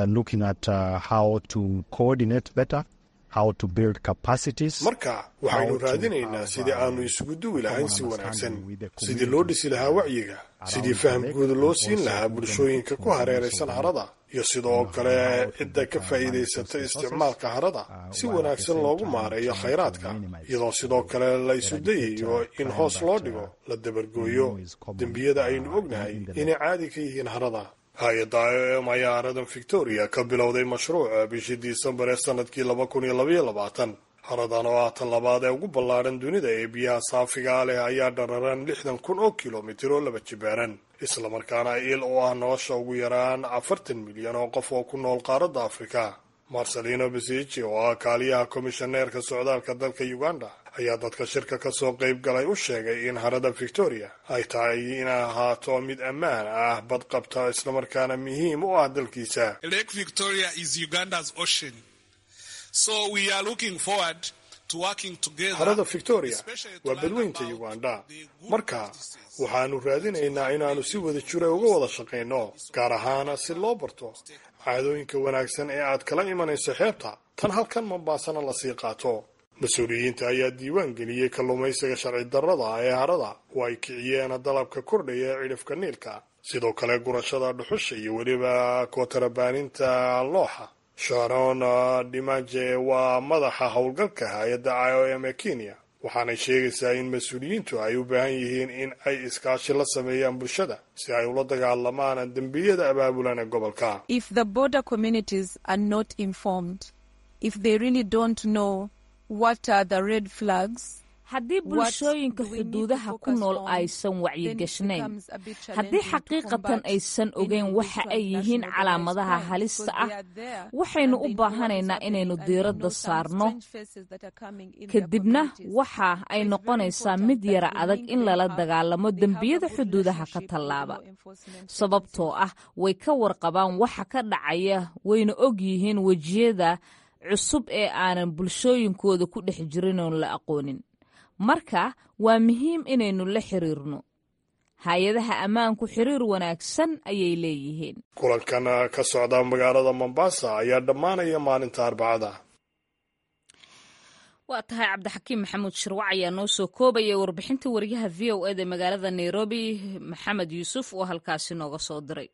S3: marka waxaynu raadinaynaa sidii aanu isugu duwi lahayn si wanaagsan sidii loo dhisi lahaa wacyiga sidii faham guud loo siin lahaa bulshooyinka ku hareeraysan harada iyo sidoo kale cidda ka faa'iidaysata isticmaalka harada si wanaagsan loogu maareeyo khayraadka iyadoo sidoo kale la isu dayayo in hoos loo dhigo la dabargooyo dembiyada aynu ognahay inay caadi ka yihiin harada hay-adda i o m ayaa haradan victoria ka bilowday mashruuca bishii disembar ee sanadkii laba kun iyo labaiyo labaatan haradan oo ah tan labaad ee ugu ballaadhan dunida ee biyaha saafigaa leh ayaa dhararan lixdan kun oo kilomitir oo laba jibaaran islamarkaana il oo ah nolosha ugu yaraan afartan milyan oo qof oo ku nool qaaradda afrika marcelino besici oo ah kaaliyaha komishaneerka socdaalka dalka uganda ayaa dadka shirka ka soo qayb galay u sheegay in harada victoria ay tahay inay ahaato mid ammaan ah badqabta islamarkaana muhiim u ah dalkiisa harada victoria waa badweynta uganda marka waxaanu raadinaynaa inaannu si wada jira uga wada shaqayno gaar ahaana si loo barto caadooyinka wanaagsan ee aad kala imanayso xeebta tan halkan mombaasana lasii qaato mas-uuliyiinta ayaa diiwaan geliyey kalluumaysiga sharci darrada ee harada oo ay kiciyeen dalabka kordhaya ee cidhifka niilka sidoo kale gurashada dhuxusha iyo weliba kootarabaaninta looxa sharon dhimaje waa madaxa howlgalka hay-adda i o m ee kenya waxaanay sheegaysaa in mas-uuliyiintu ay u baahan yihiin in ay iskaashi la sameeyaan bulshada si ay ula dagaalamaan dembiyada abaabulan ee gobolka
S1: haddii bulshooyinka xuduudaha ku nool aysan wacyigashnayn haddii xaqiiqatan aysan ogeyn waxa ay yihiin calaamadaha halista ah waxaynu u baahanaynaa inaynu diiradda saarno kadibna waxa ay noqonaysaa mid yara adag in lala dagaalamo dembiyada xuduudaha ka tallaaba sababtoo ah way ka warqabaan waxa ka dhacaya wayna og yihiin wejiyada cusub ee aanan bulshooyinkooda ku dhex jirin oon la aqoonin marka waa muhiim inaynu la xiriirno hay-adaha ammaanku xiriir wanaagsan ayay leeyihiin
S3: kulankan ka socda magaalada mombasa ayaa dhammaanaya maalinta arbacada
S1: waa tahay cabdixakiim maxamuud shirwac ayaa noo soo koobaya warbixinta wariyaha v o eda magaalada nairobi maxamed yuusuf oo halkaasi nooga soo diray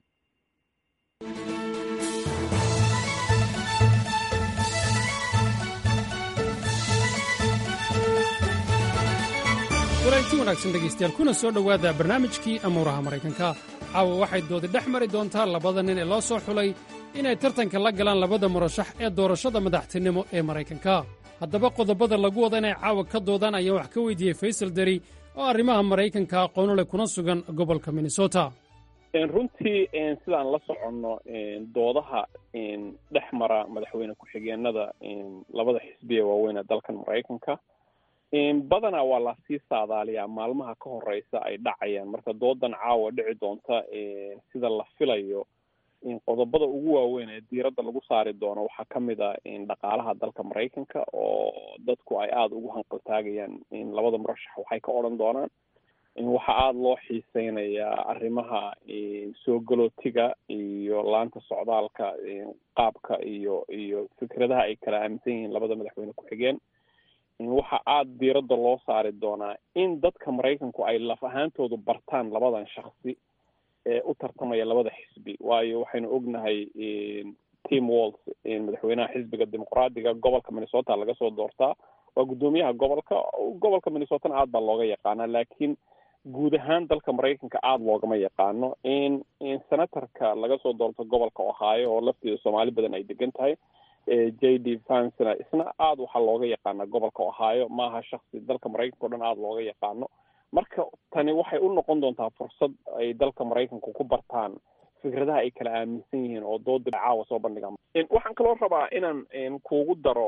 S14: walaagti wanaagsan dhegaystayaal kuna soo dhowaada barnaamijkii amuuraha maraykanka caawa waxay doodi dhex mari doontaa labada nin ee loo soo xulay inay tartanka la galaan labada murashax ee doorashada madaxtinimo ee maraykanka haddaba qodobada lagu wada inay caawa ka doodaan ayaan wax ka weydiiyey faysal deri oo arrimaha maraykanka aqoonu leh kuna sugan gobolka minnesota
S15: runtii sidaan la soconno doodaha dhex mara madaxweyne ku-xigeenada labada xisbiya waaweyn ee dalkan maraykanka badanaa waa lasii saadaaliyaa maalmaha ka horeysa ay dhacayaan marka doodan caawa dhici doonta sida la filayo qodobada ugu waaweyn ee diiradda lagu saari doono waxaa ka mid a dhaqaalaha dalka maraykanka oo dadku ay aada ugu hanqaltaagayaan labada murashax waxay ka odhan doonaan waxaa aada loo xiiseynayaa arrimaha soo galootiga iyo laanta socdaalka qaabka iyo iyo fikradaha ay kala aaminsan yihiin labada madaxweyne ku-xigeen waxa aada diiradda loo saari doonaa in dadka maraykanku ay laf ahaantoodu bartaan labadan shaksi ee u tartamaya labada xisbi waayo waxaynu ognahay tim walls madaxweynaha xisbiga dimuqraadiga gobolka minnesota laga soo doortaa waa guddoomiyaha gobolka gobolka minnesotana aad baa looga yaqaanaa laakiin guud ahaan dalka maraykanka aada loogama yaqaano in in senatorka laga soo doorto gobolka ohio oo lafteeda soomaali badan ay degan tahay j d vansna isna aada waxaa looga yaqaana gobolka ohio maaha shaksi dalka maraykanka o dhan aada looga yaqaano marka tani waxay u noqon doontaa fursad ay dalka maraykanka ku bartaan fikradaha ay kala aaminsan yihiin oo dooda caawa soo bandhigaan waxaan kaloo rabaa inaan kuugu daro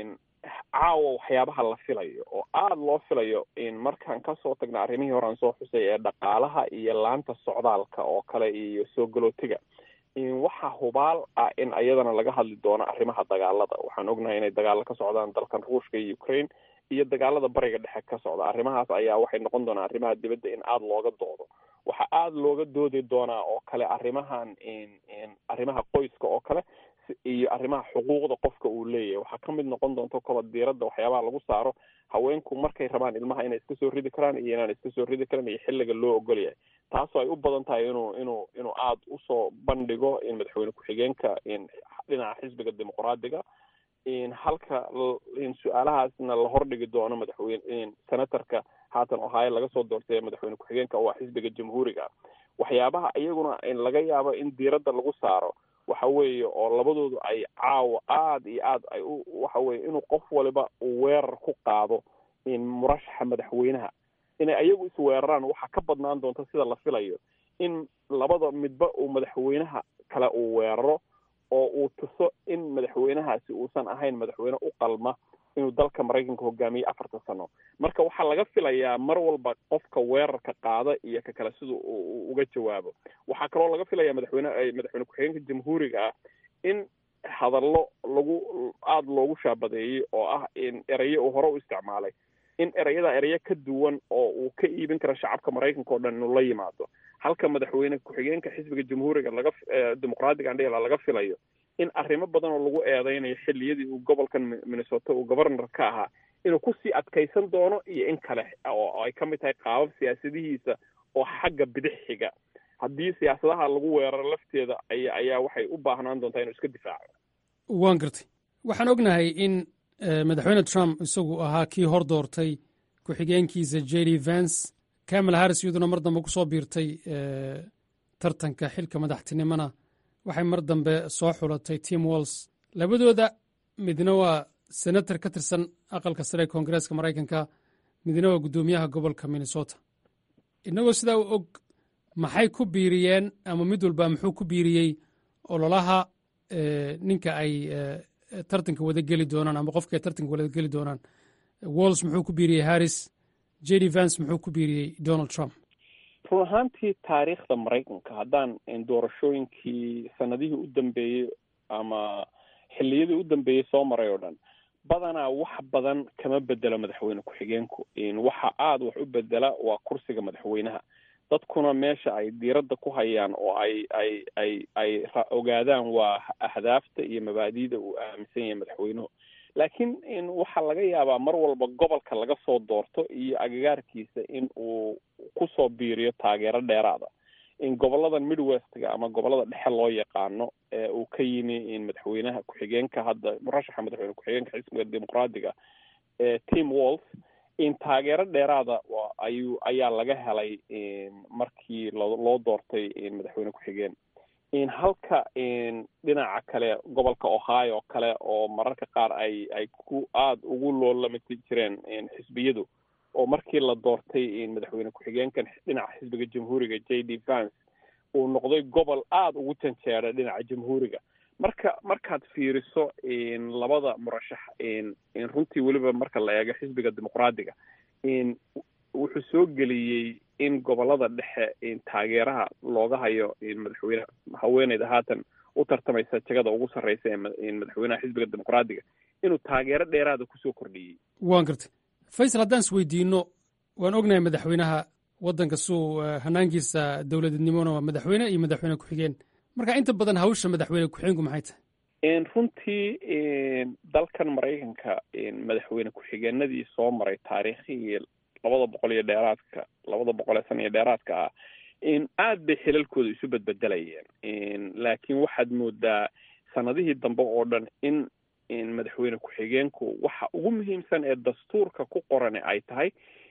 S15: caawa waxyaabaha la filayo oo aada loo filayo markaan kasoo tagna arrimihii horean soo xusay ee dhaqaalaha iyo laanta socdaalka oo kale iyo soo galootiga waxaa hubaal ah in ayadana laga hadli doono arrimaha dagaalada waxaan ognahay inay dagaalo ka socdaan dalkan ruushka iyo ukraine iyo dagaalada bariga dhexe ka socda arrimahaas ayaa waxay noqon doonaa arrimaha dibadda in aada looga doodo waxaa aada looga doodi doonaa oo kale arrimahan arrimaha qoyska oo kale iyo arrimaha xuquuqda qofka uu leeyahay waxaa kamid noqon doonto kaba diiradda waxyaabaha lagu saaro haweenku markay rabaan ilmaha inay iska soo ridi karaan iyo inaan iska soo ridi karan iyo xilliga loo ogol yahay taasoo ay u badan tahay inuu inuu inuu aada usoo bandhigo in madaxweyne ku-xigeenka dhinaca xisbiga dimuqraadiga halka su-aalahaasna la hordhigi doono madaxweyne senatorka haatan ohio laga soo doortay madaxweyne ku-xigeenka oo ah xisbiga jamhuuriga iyaguna iyaguna laga yaabo in diiradda lagu saaro waxa weeye oo labadoodu ay caawa aada iyo aad ay u waxa weye inuu qof waliba uu weerar ku qaado murashaxa madaxweynaha inay ayagu isweeraraan waxaa ka badnaan doonta sida la filayo in labada midba uu madaxweynaha kale uu weeraro oo uu tuso in madaxweynahaasi uusan ahayn madaxweyne u qalma inuu dalka maraykanka hogaamiyey afarta sano marka waxaa laga filayaa mar walba qofka weerarka qaada iyo ka kale sida uga jawaabo waxaa kaloo laga filayaa madaxweyne madaxweyne ku-xigeenka jamhuuriga ah in hadallo lagu aada loogu shaabadeeyey oo ah in erayo uu hore u isticmaalay in ereyada ereyo ka duwan oo uu ka iibin karo shacabka maraykanka oo dhan inuu la yimaado halka madaxweyne ku-xigeenka xisbiga jamhuuriga laga dimuqraadiga andhela laga filayo in arrimo badan oo lagu eedeynayo xilliyadii uu gobolkan minnesota uu governor ka ahaa inuu kusii adkaysan doono iyo in kale oo ay ka mid tahay qaabab siyaasadihiisa oo xagga bidix xiga haddii siyaasadaha lagu weeraro lafteeda aya ayaa waxay u baahnaan doontaa inuu iska difaaco
S14: waan gartay waxaan ognahay in madaxweyne trump isagu ahaa kii hor doortay ku-xigeenkiisa j d vance camel harris iyaduna mar dambe kusoo biirtay tartanka xilka madaxtinimona waxay mar dambe soo xulatay tim walls labadooda midna waa senator ka tirsan aqalka sare ee koongareeska maraykanka midna waa guddoomiyaha gobolka minnesota innagoo sidaa u og maxay ku biiriyeen ama mid walba muxuu ku biiriyey ololaha ninka ay tartanka wada geli doonaan ama qofka ay tartanka wada geli doonaan walls muxuu ku biiriyey harris j d vance muxuu ku biiriyey donald trump
S15: run ahaantii taariikhda maraykanka haddaan doorashooyinkii sanadihii u dambeeyey ama xilliyadii u dambeeyey soo maray oo dhan badanaa wax badan kama bedelo madaxweyne ku-xigeenku waxa aada wax u bedela waa kursiga madaxweynaha dadkuna meesha ay diiradda ku hayaan oo ay ay ay ay ogaadaan waa ahdaafta iyo mabaadi'da uu aaminsan yahay madaxweynuhu laakiin waxaa laga yaabaa mar walba gobolka laga soo doorto iyo agagaarkiisa in uu kusoo biiriyo taageero dheeraada in goboladan midwestga ama gobolada dhexe loo yaqaano ee uu ka yimi madaxweynaha ku-xigeenka hadda murashaxa madaxweyne ku-xigeenka xisbiga dimuqraadiga tim walls in taageero dheeraada ayuu ayaa laga helay markii loo doortay madaxweyne ku-xigeen halka dhinaca kale gobolka ohio oo kale oo mararka qaar ay ay ku aada ugu loolamati jireen xisbiyadu oo markii la doortay madaxweyne ku-xigeenkan dhinaca xisbiga jamhuuriga j d vance uu noqday gobol aada ugu janjeera dhinaca jamhuuriga marka markaad fiiriso labada murashax runtii weliba marka la eego xisbiga dimuqraadiga wuxuu soo geliyey in gobolada dhexe taageeraha looga hayo madaxweyne haweeneyda haatan u tartamaysa jagada ugu sarreysa ee madaxweynaha xisbiga dimuqraadiga inuu taageero dheeraada kusoo kordhiyey
S14: waan gartay faysal haddaan is weydiino waan ognahay madaxweynaha waddanka suu hanaankiisa dowladnimona waa madaxweyne iyo madaxweyne ku-xigeen marka inta badan hawsha madaxweyne ku-xigeenku maxay tahay
S15: runtii dalkan maraykanka madaxweyne ku-xigeenadii soo maray taariikhihii labada boqol iyo dheeraadka labada boqol ee sana iyo dheeraadka ah aad bay xilalkooda isu bedbedelayeen laakiin waxaad moodaa sanadihii dambe oo dhan in madaxweyne ku-xigeenku waxa ugu muhiimsan ee dastuurka ku qorane ay tahay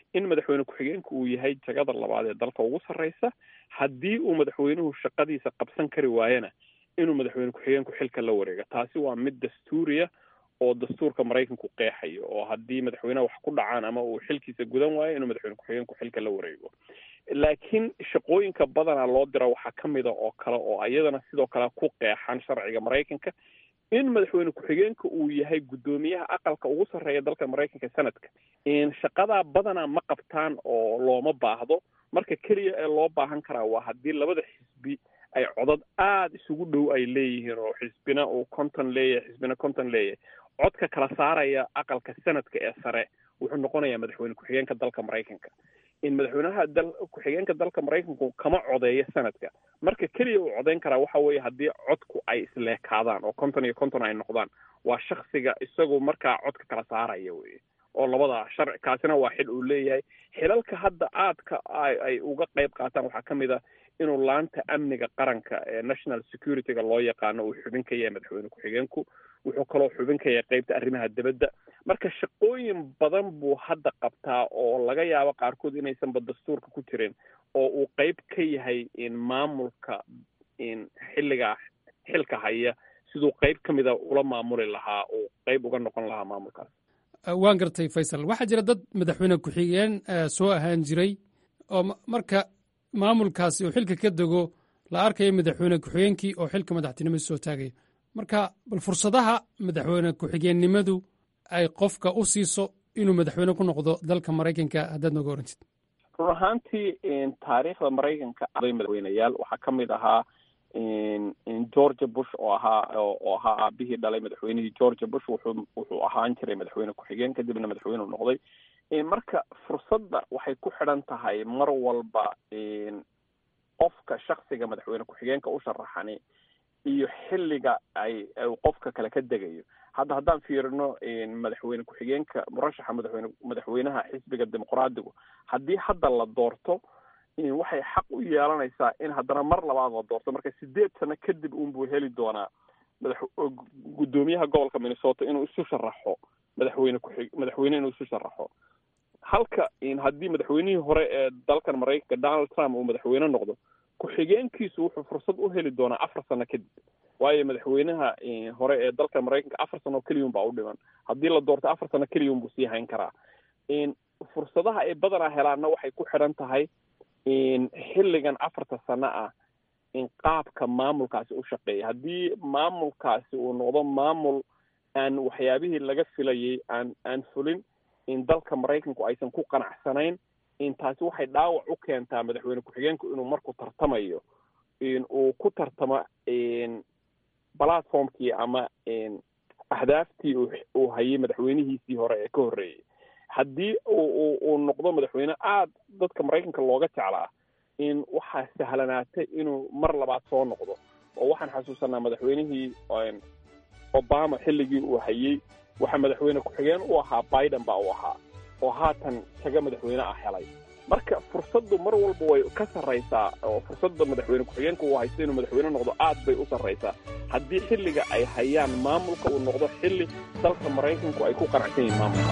S15: in madaxweyne ku-xigeenku uu yahay jagada labaad ee dalka ugu sarreysa haddii uu madaxweynuhu shaqadiisa qabsan kari waayana inuu madaxweyne ku-xigeenku xilka la wareego taasi waa mid dastuuriya oo dastuurka maraykanku qeexayo oo haddii madaxweyneha wax ku dhacaan ama uu xilkiisa gudan waayo inuu madaxweyne ku-xigeenku xilka la wareego laakiin shaqooyinka badanaa loo dira waxaa ka mida oo kale oo iyadana sidoo kale ku qeexan sharciga maraykanka in madaxweyne ku-xigeenka uu yahay guddoomiyaha aqalka ugu sarreeya dalka maraykanka sanadka shaqadaa badanaa ma qabtaan oo looma baahdo marka keliya ee loo baahan karaa waa haddii labada xisbi ay codad aada isugu dhow ay leeyihiin oo xisbina uu konton leeyahay xisbina konton leeyahay codka kala saaraya aqalka sanadka ee sare wuxuu noqonayaa madaxweyne ku-xigeenka dalka maraykanka in madaxweynaha dal ku-xigeenka dalka maraykanku kama codeeyo sanadka marka keliya uu codeyn karaa waxa weeye haddii codku ay isleekaadaan oo konton iyo konton ay noqdaan waa shaksiga isagu markaa codka kala saaraya weye oo labada sharci kaasina waa xil uu leeyahay xilalka hadda aadka ay uga qayb qaataan waxaa ka mid a inuu laanta amniga qaranka ee national security-ga loo yaqaano uu xubin ka yahay madaxweyne ku-xigeenku wuxuu kaloo xubin ka yahay qeybta arrimaha dibadda marka shaqooyin badan buu hadda qabtaa oo laga yaabo qaarkood inaysanba dastuurka ku jirin oo uu qeyb ka yahay in maamulka in xilligaa xilka haya siduu qeyb ka mida ula maamuli lahaa uu qeyb uga noqon lahaa maamulkaas
S14: waan gartay faysal waxaa jira dad madaxweyne ku-xigeen soo ahaan jiray oo marka maamulkaasi uu xilka ka dego la arkayo madaxweyne ku-xigeenkii oo xilka madaxtinimada soo taagaya marka bal fursadaha madaxweyne ku-xigeennimadu ay qofka u siiso inuu madaxweyne ku noqdo dalka maraykanka haddaad nooga orantid
S15: run ahaantii taariikhda maraykanka aday madaxweyneyaal waxaa ka mid ahaa georgia bush oo ahaa oo ahaa aabihii dhalay madaxweynihii georgia bush wuxuu wuxuu ahaan jiray madaxweyne ku-xigeen kadibna madaxweyne u noqday marka fursadda waxay ku xidhan tahay mar walba qofka shaksiga madaxweyne ku-xigeenka u sharaxani iyo xilliga ay qofka kale ka degayo hadda haddaan fiirino madaxweyne ku-xigeenka murashaxa madaxweyne madaxweynaha xisbiga dimuqraadigu haddii hadda la doorto waxay xaq u yeelanaysaa in haddana mar labaad la doorto marka sideed sano kadib unbuu heli doonaa madax guddoomiyaha gobolka minnesota inuu isu sharaxo madaxweyne kuxig madaxweyne inuu isu sharaxo halka haddii madaxweynihii hore ee dalkan maraykanka donald trump uu madaxweyne noqdo ku-xigeenkiisu wuxuu fursad u heli doonaa afar sano kadib waayo madaxweynaha hore ee dalka maraykanka afar sano keliyun baa u dhiman haddii la doorto afar sano keliyun buu sii hayn karaa fursadaha ay badanaa helaanna waxay ku xidhan tahay xilligan afarta sano ah in qaabka maamulkaasi u shaqeeya haddii maamulkaasi uu noqdo maamul aan waxyaabihii laga filayay aan aan fulin in dalka maraykanku aysan ku qanacsanayn in taasi waxay dhaawac u keentaa madaxweyne ku-xigeenku inuu markuu tartamayo in uu ku tartamo platformkii ama ahdaaftii uu hayay madaxweynihiisii hore ee ka horreeyay haddii uu noqdo madaxweyne aada dadka maraykanka looga jeclaa in waxaa sahlanaatay inuu mar labaad soo noqdo oo waxaan xasuusanaa madaxweynihii obama xilligii uu hayey waxaa madaxweyne ku-xigeen u ahaa biden baa u ahaa oo haatan taga madaxweyne ah helay marka fursaddu mar walba way ka sarraysaa oo fursadda madaxweyne ku-xigeenka uu haysto inuu madaxweyne noqdo aad bay u sarraysaa haddii xilliga ay hayaan maamulka uu noqdo xilli dalka maraykanku ay ku qanacsan yihiin maamulka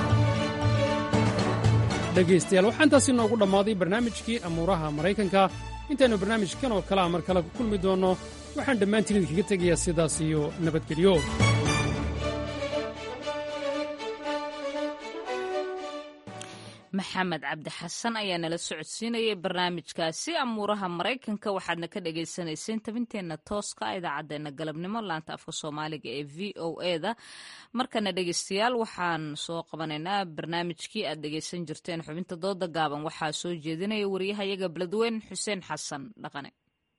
S14: dhegaystayaal waxaa intaasi noogu dhammaaday barnaamijkii amuuraha maraykanka intaynu barnaamijkan oo kalea mar kale ku kulmi doonno waxaan dhammaantiin idinkaga tegayaa sidaas iyo nabadgelyo
S1: maxamed cabdi xasan ayaa nala socodsiinayay barnaamijkaasi amuuraha maraykanka waxaadna ka dhagaysanayseen tabinteenna tooska idaacaddeenna galabnimo laanta afka soomaaliga ee v o e da markana dhegaystayaal waxaan soo qabanaynaa barnaamijkii aad dhegaysan jirteen xubinta dooda gaaban waxaa soo jeedinaya wariyahayaga beledweyn xuseen xasan dhaqane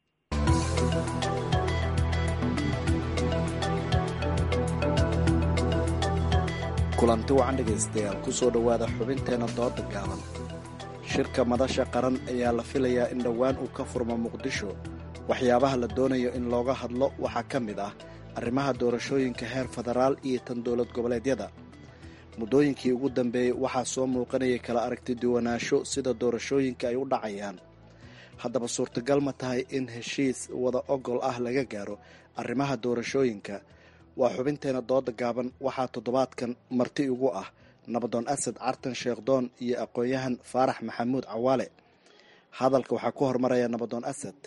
S16: kulanti wacan dhegaystayaal ku soo dhowaada xubinteenna dooda gaaban shirka madasha qaran ayaa la filayaa in dhowaan uu ka furmo muqdisho waxyaabaha la doonayo in looga hadlo waxaa ka mid ah arrimaha doorashooyinka heer federaal iyo tan dowlad goboleedyada muddooyinkii ugu dambeeyey waxaa soo muuqanayay kala aragti duwanaansho sida doorashooyinka ay u dhacayaan haddaba suurtagal ma tahay in heshiis wada ogol ah laga gaaro arrimaha doorashooyinka waa xubinteena dooda gaaban waxaa toddobaadkan marti ugu ah nabadoon asad cartan sheekhdoon iyo aqoon-yahan faarax maxamuud cawaale hadalka waxaa ku hormaraya nabadoon asad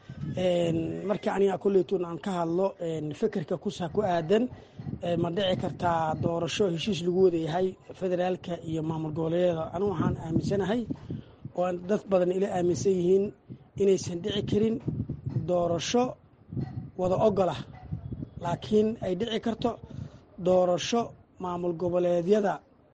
S17: markii aniga kuleytun aan ka hadlo fikirka kusa ku aadan ma dhici kartaa doorasho heshiis lagu wada yahay federaalka iyo maamul goboleedyada anigu waxaan aaminsanahay oo dad badan ila aaminsan yihiin inaysan dhici karin doorasho wada ogol ah laakiin ay dhici karto doorasho maamul goboleedyada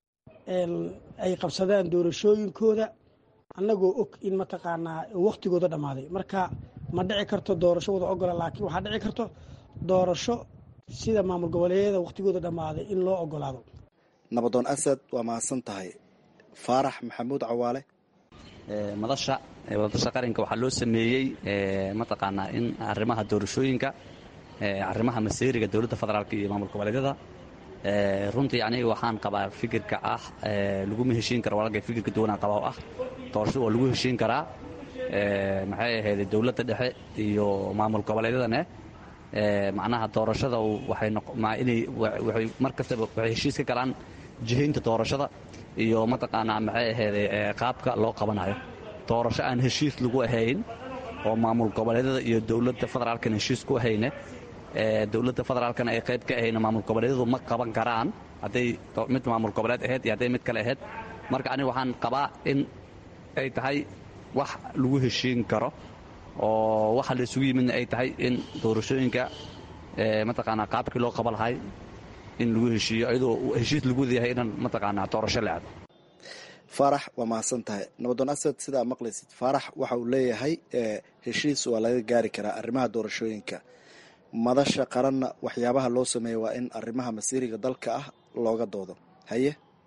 S17: ay qabsadaan doorashooyinkooda annagoo og in mataqaanaa wakhtigooda dhammaaday marka ma dhici karto doorasho wada ogola laakiin waxaa dhici karto doorasho sida maamul goboleedyada wakhtigooda dhammaaday in loo ogolaado
S16: nabadoon asad waa mahadsan tahay faarax maxamuud cawaale
S18: madasha wadasha qaranka waxaa loo sameeyey mataqaanaa in arrimaha doorashooyinka arrimaha maseeriga dowladda federaalk iyo maamul goboleedyada runtii aniga waxaan qabaa fikirka ah laguma heshiin karo walaalkay fikirka duwanaan qabaa oo ah doorashada waa lagu heshiin karaa maxay ahayd dowladda dhexe iyo maamul goboleedyadane macnaha doorashada waxay mar kastaba waxay heshiis ka galaan jihaynta doorashada iyo mataqaanaa maxay ahayd qaabka loo qabanayo doorasho aan heshiis lagu ahayn oo maamul goboleedyada iyo dowladda federaalkana heshiis ku ahayne dowladda federaalkana ay qayb ka ahayna maamul goboleedyadu ma qaban karaan hadday mid maamul goboleed ahayd iyo hadday mid kale ahayd marka aniga waxaan qabaa in ay tahay wax lagu heshiin karo oo waxa la isugu yimidna ay tahay in doorashooyinka mataqaanaa qaabkii loo qaba lahay in lagu heshiiyo iyadoo heshiis lagu wadayahay inaan mataqaanaa doorasho la aado
S16: faarax waa mahadsan tahay nabadoon asad sidaa maqlaysid faarax waxa uu leeyahay heshiis waa laga gaari karaa arrimaha doorashooyinka madasha qaranna waxyaabaha loo sameeya waa in arrimaha masiiriga dalka ah looga doodo haye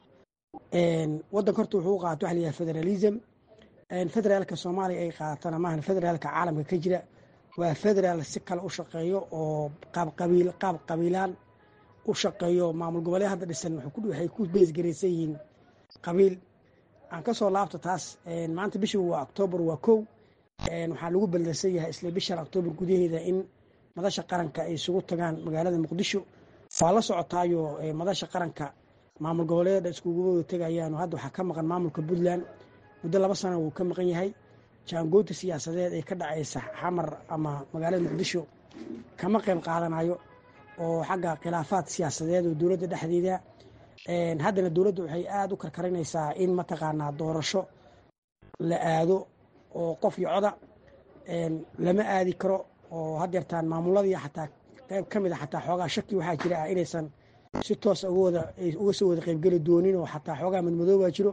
S17: wadanka horta wuxuu u qaata waxa layahay federalism federaalka soomaaliya ay qaadatana maahan federaalka caalamka ka jira waa federaal si kale u shaqeeyo oo qaab qabiil qaab qabiilaan u shaqeeyo maamul goboleed hadda dhisan waxay ku beesgaraysan yihiin qabiil aan ka soo laabto taas maanta bishii waa oktoobar waa kow waxaa lagu ballansan yahay isla bishan oktoobar gudaheeda in madasha qaranka ay isugu tagaan magaalada muqdisho waa la socotaayo madasha qaranka maamul goboleeda iskugu tegayaan hadda waxaa ka maqan maamulka puntland muddo laba sana wuu ka maqan yahay jaangoynta siyaasadeed ee ka dhacaysa xamar ama magaalada muqdisho kama qayb qaadanayo oo xagga khilaafaad siyaasadeed oo dowladda dhexdeeda haddana dowladda waxay aada u karkarinaysaa in mataqaanaa doorasho la aado oo qof iyo coda lama aadi karo oo haddeertaan maamuladii xataa qayb ka mid a xataa xoogaa shaki waxaa jira ah inaysan si toos uga soo wada qaybgeli doonin oo xataa xoogaa madmadoobaa jiro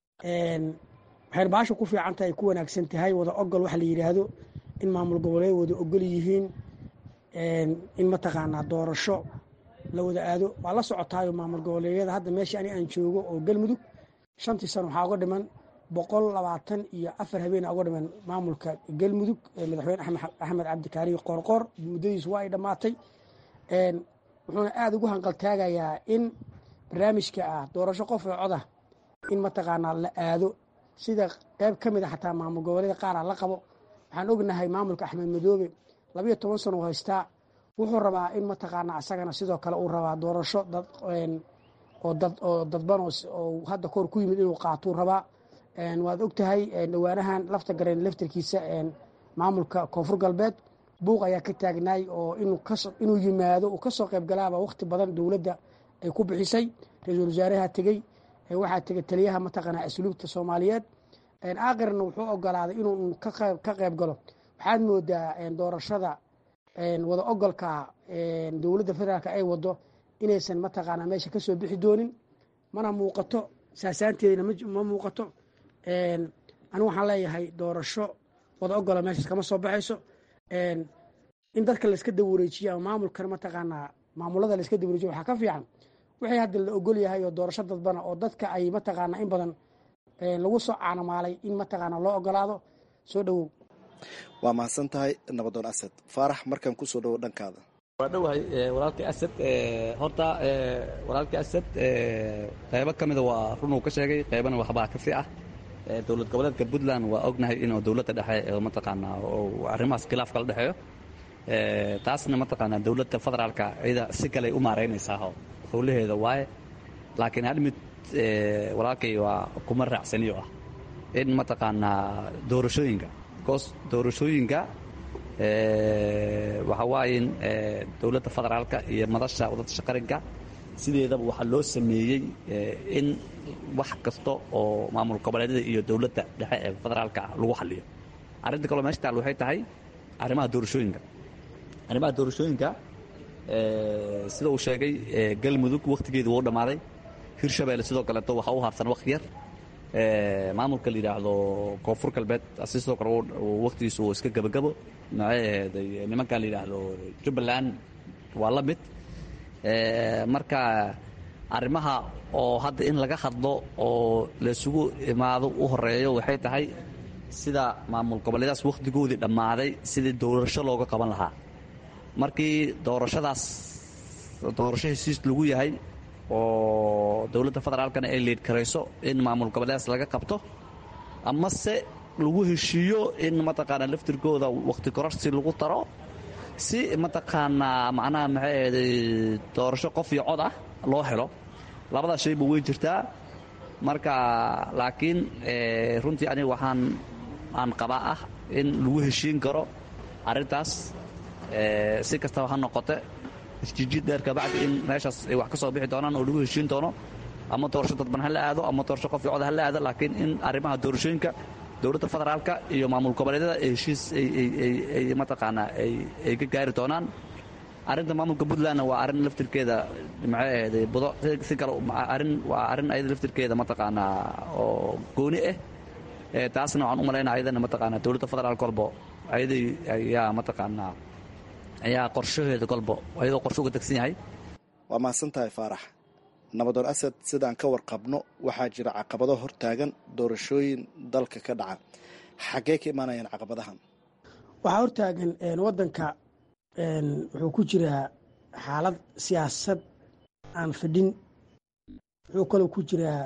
S17: waxayna baasha ku fiican tahay ku wanaagsan tahay wada ogol waxa la yidhaahdo in maamul goboleed wada ogol yihiin in mataqaanaa doorasho la wada aado waa la socotaayo maamul goboleedyada hadda meesha ani aan joogo oo galmudug shantii sano waxaa uga dhiman boqol labaatan iyo afar habeena uga dhiman maamulka galmudug madaxweyne axmed cabdikaariyo qoorqoor muddadiisu waa ay dhammaatay wuxuuna aada ugu hanqaltaagayaa in barnaamijka ah doorasho qof oo coda in mataqaanaa la aado sida qayb ka mid a xataa maamul goboleeda qaara la qabo waxaan ognahay maamulka axmed madoobe labayo toban sano u haystaa wuxuu rabaa in mataqaanaa isagana sidoo kale uu rabaa doorasho oo dadban oo hadda koor ku yimid inuu qaatuu rabaa waad ogtahay dhawaanahan lafta gareen laftarkiisa maamulka koonfur galbeed buuq ayaa ka taagnaay oo inuu yimaado uu kasoo qayb galaaba waqti badan dowladda ay ku bixisay ra-iisul wasaaraha tegey waxaa tegay taliyaha mataqaanaa asluubta soomaaliyeed aakirna wuxuu ogolaaday inuu ka qayb galo waxaad moodaa doorashada wada ogolka dowladda federaalk ay wado inaysan mataqaanaa meesha kasoo bixi doonin mana muuqato saasaanteedina ma muuqato anigu waxaan leeyahay doorasho wada ogola meeshaas kama soo baxayso in dadka layska dawareejiyo ama maamulkan mataqaanaa maamulada layska dawareejiyo waxaa ka fiican wixii hadda la ogol yahay oo doorasho dadbana oo dadka ay mataqaanaa in badan lagu soo caanamaalay in mataqaanaa loo ogolaado soo dhowow
S16: waa mahadsan tahay nabadoon asad faarax markaan kusoo dhowo dhankaada
S18: waa dhowahay walaalkii asad horta walaalkii asad qaybo ka mida waa runuu ka sheegay qaybana waxbaa kasi ah dowlad goboleedka puntland waa ognahay inuu dowladda dhexe mataqaanaa arrimahaas khilaaf kala dhexeeyo taasna mataqaanaa dowladda federaalka iyada si kaley u maaraynaysaa howlaheeda waaye laakiin hal mid walaalkay waa kuma raacsaniyo ah in mataqaanaa doorashooyinka bcause doorashooyinka waxa waaye in dowladda federaalka iyo madasha wadadasha qaranka sideedaba waxaa loo sameeyey in wax kasta oo maamul goboleedyada iyo dowladda dhexe ee federaalka lagu xaliyo arrinta kaloo meesha taal waxay tahay arrimaha doorashooyinka arrimaha doorashooyinka sida uu sheegay galmudug wakhtigeedu wuu dhammaaday hirshabeelle sidoo kaleeto waxaa u harsan wakhti yar maamulka la yidhaahdo koonfur galbeed asi sidoo kale wakhtigiisu uu iska gebagabo maxay nimankan la yidhaahdo jubbaland waa la mid marka arrimaha oo hadda in laga hadlo oo laysugu imaado u horeeyo waxay tahay sida maamul goboleedaas wakhtigoodii dhammaaday sidii doorasho looga qaban lahaa markii doorashadaas doorasho hesiis lagu yahay oo dowladda federaalkana ay liid karayso in maamul goboleedaas laga qabto amase lagu heshiiyo in mataqaanaa laftirkooda wakhti kororsi lagu daro si mataqaanaa macnaha maxay ahday doorasho qof iyo cod ah loo helo labadaas shayba way jirtaa marka laakiin runtii aniga waxaan aan qabaa ah in lagu heshiin karo arrintaas si kastaba ha noqote isjijiid dheer kabacdi in meeshaas ay wax ka soo bixi doonaan oo lagu heshiin doono ama doorasho dadban ha la aado ama doorasho qof iyo cod ha la aado laakiin in arrimaha doorashooyinka dowladda federaalka iyo maamul goboleedyada ay heshiis ay mataqaanaa ay ka gaari doonaan arrinta maamulka puntlandna waa arrin laftirkeeda maxay ahday budo si kale arrin waa arrin ayada laftirkeeda mataqaanaa oo gooni ah taasna waxaan u malaynaa ayadana mataqaanaa dowladda federaalka kolbo ayaday ayaa mataqaanaa ayaa qorshaheeda kolbo ayadoo qorsho uga degsan yahay
S16: waa mahadsan tahay faarax nabadoon asad sidaan ka warqabno waxaa jira caqabado hortaagan doorashooyin dalka ka dhaca xaggee ka imaanayaan caqabadahan
S17: waxaa hortaagan wadanka wuxuu ku jiraa xaalad siyaasad aan fadhin wuxuu kaloo ku jiraa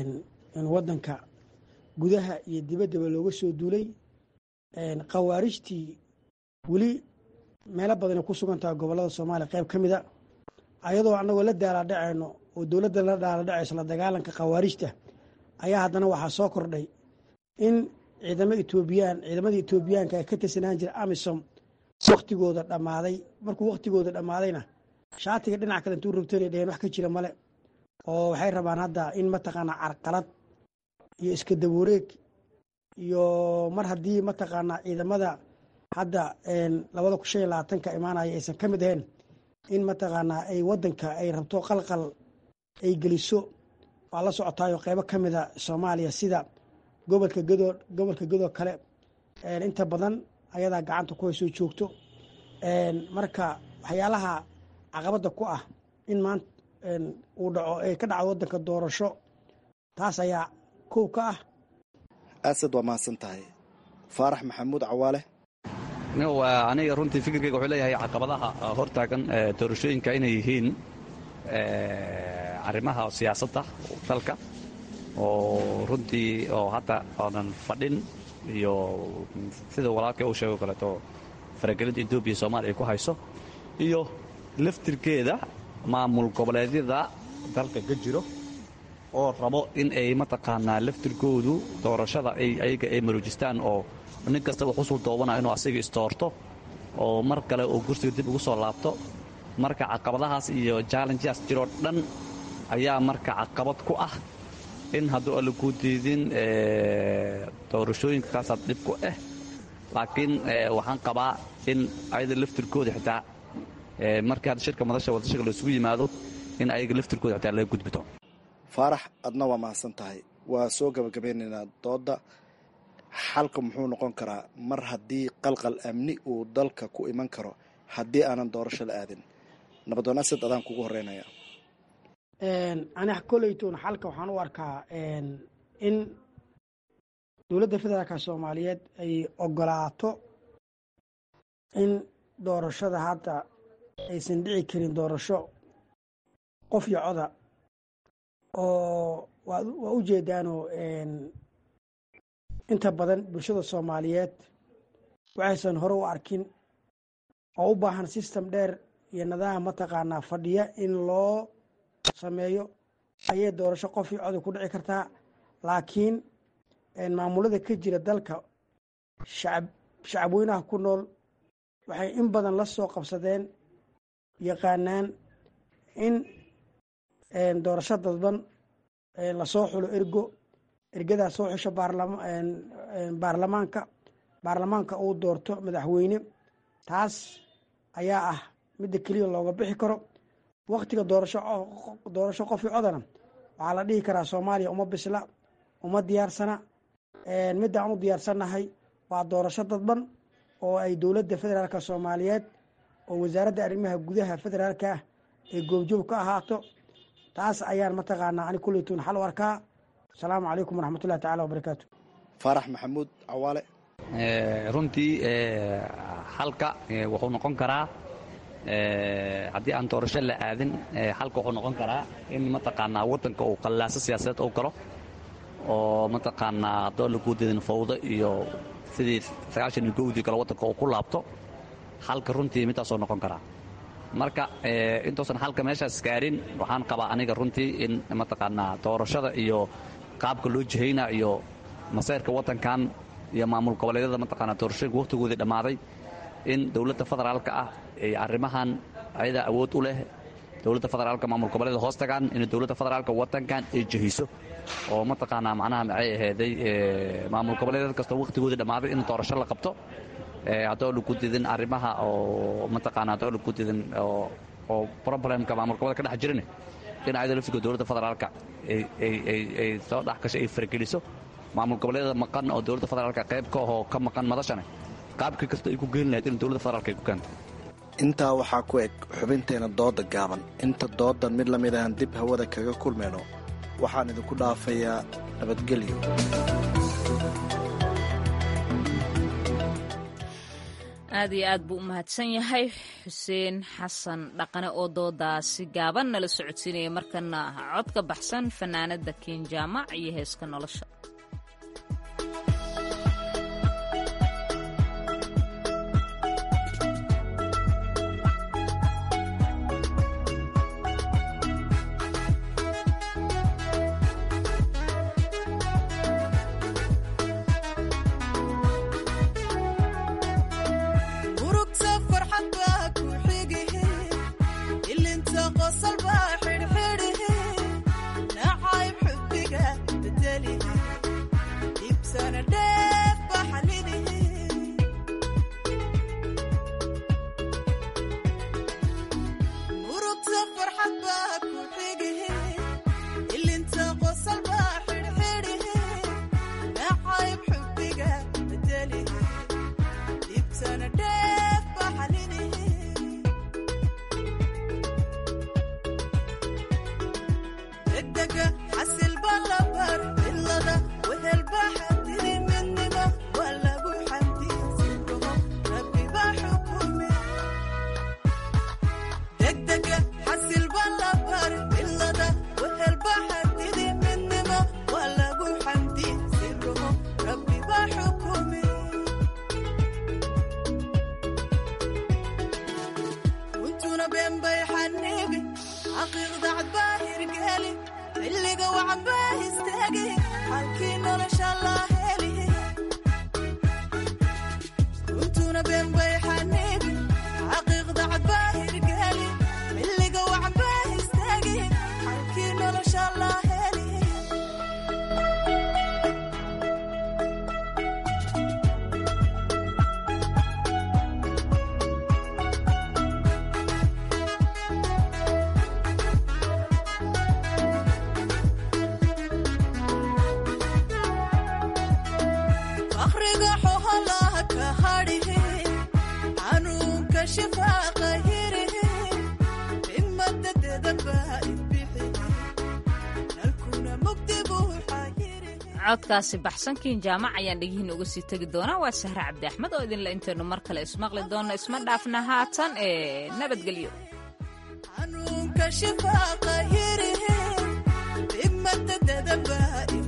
S17: wadanka gudaha iyo dibaddaba looga soo duulay khawaarijtii weli meelo badanay ku sugan tahay gobollada soomaaliya qayb ka mida ayadoo annagoo la daaladhacayno oo dowladda la daaladhacayso la dagaalanka khawaarijta ayaa haddana waxaa soo kordhay in ciidamo etoobiyaan ciidamadii etoobiyaanka ee ka tirsanaan jira amisom wakhtigooda dhammaaday markuu wakhtigooda dhammaadayna shaatiga dhinac kale intuu rabtana dheheen wax ka jira male oo waxay rabaan hadda in mataqaanaa carqalad iyo iska dawareeg iyo mar haddii mataqaanaa ciidamada hadda labada kun shan iyo labaatanka imaanaya aysan ka mid ahayn in mataqaanaa ay wadanka ay rabto qalqal ay geliso waa la socotaayo qeybo ka mida soomaaliya sida gobolka gadoo gobolka gadoo kale inta badan ayadaa gacanta ku haysoo joogto marka waxyaalaha caqabadda ku ah in maanta uu dhaco ay ka dhacdo wadanka doorasho taas ayaa kow ka ah
S16: asad waa mahadsan tahay faarax maxamuud cawaale
S18: aniga runtii fikirkeyga wuxuu leeyahay caqabadaha hortaagan doorashooyinka inay yihiin arrimaha siyaasadda dalka oo runtii oo hadda oonan fadhin iyo sida walaalkay uu sheego kaleeto faragelinta etoobiya soomaaliya ay ku hayso iyo laftirkeeda maamul goboleedyada dalka ka jiro oo rabo in ay mataqaanaa laftirkoodu doorashada ayaga ay maroojistaan oo nin kasta uu xusul doobana inuu asaga istoorto oo mar kale uu kursiga dib ugu soo laabto marka caqabadahaas iyo jallenjaas jiroo dhan ayaa marka caqabad ku ah in hadduu alla kuu diidin doorashooyinka kaasaad dhib ku ah laakiin waxaan qabaa in ayada laftirkooda xitaa markii hadda shirka madasha wadashiga laisugu yimaado in ayaga laftirkooda xitaa laga gudbito
S16: faarax adna waa mahadsan tahay waa soo gabagabeynaynaa doodda xalka muxuu noqon karaa mar haddii qalqal amni uu dalka ku iman karo haddii aanan doorasho la aadin nabadoon asad adaan kugu horeynaya
S17: ani koleytoon xalka waxaan u arkaa in dowladda federaalka soomaaliyeed ay ogolaato in doorashada hadda aysan dhici karin doorasho qof iyo coda oo waa u jeedaanoo inta badan bulshada soomaaliyeed waxaysan hore u arkin oo u baahan system dheer iyo nidaam mataqaanaa fadhiya in loo sameeyo ayay doorasho qofii coday ku dhici kartaa laakiin maamulada ka jira dalka shacab shacabweynaha ku nool waxay in badan la soo qabsadeen yaqaanaan in doorasho dadban lasoo xulo ergo ergadaa soo xusho baarlamaanka baarlamaanka uu doorto madaxweyne taas ayaa ah midda keliya looga bixi karo waktiga doorasho doorasho qofii codana waxaa la dhihi karaa soomaaliya uma bisla uma diyaarsana midda aan u diyaarsannahay waa doorasho dadban oo ay dowladda federaalka soomaaliyeed oo wasaaradda arrimaha gudaha federaalka ah ay goobjoog ka ahaato taas ayaan mataqaanaa ani kuleytuun xal u arkaa asalaamu calaykum waraxmatullahi tacala wabarakaatu
S16: faarax maxamuud cawaale
S18: runtii xalka wuxuu noqon karaa haddii aan doorasho la aadin xalka wuxuu noqon karaa in mataqaanaa waddanka uu qallaaso siyaasadeed uu galo oo mataqaanaa haddoo la guudadin fawdo iyo sidii sagaashan iyo gowdii kale waddanka uu ku laabto xalka runtii midaasoo noqon karaa marka intuusan xalka meeshaas gaarin waxaan qabaa aniga runtii in mataqaanaa doorashada iyo qaabka loo jihayna iyo masayrka waddankan iyo maamul goboleedyada mataqaanaa doorashooyinka wakhtigoodii dhammaaday in dowladda federaalka ah ay arrimahan ayadaa awood u leh dowladda federaalka maamul goboleeda hoos tagaan in dowladda federaalka waddankan ay jihiso oo mataqaanaa macnaha maxay ahayday maamul goboleedyad kastoo wakhtigoodii dhammaaday in doorasho la qabto haddoo lagu didin arrimaha oo mataqaanaa haddoo lagu didin oo problemka maamul goboleda ka dhex jirin in ayada laftiga dowladda federaalka ay soo dhex gasho ay fargeliso maamul goboleedyada maqan oo dowladda federaalka qayb ka ahoo ka maqan madashane qaabkii kasta ay ku geeni lahayd in dowladda federaalka ay ku keento
S16: intaa waxaa ku eg xubinteena dooda gaaban inta doodan mid lamid ahan dib hawada kaga kulmayno waxaan idinku dhaafayaa nabadgelyo
S1: aad iyo aad buu u mahadsan yahay xuseen xasan dhaqane oo doodaasi gaaban nala socodsiinaya markana cod ka baxsan fanaanada kiin jaamac iyo heeska nolosha codkaasi baxsankiin jaamac ayaan dhegihiin uga sii tegi doonaa waa sahre cabdi axmed oo idinle intaynu mar kale ismaqli doonno isma dhaafna haatan ee nabadgelyo
S19: xanuunka shifaaqa hirihe imada dadaba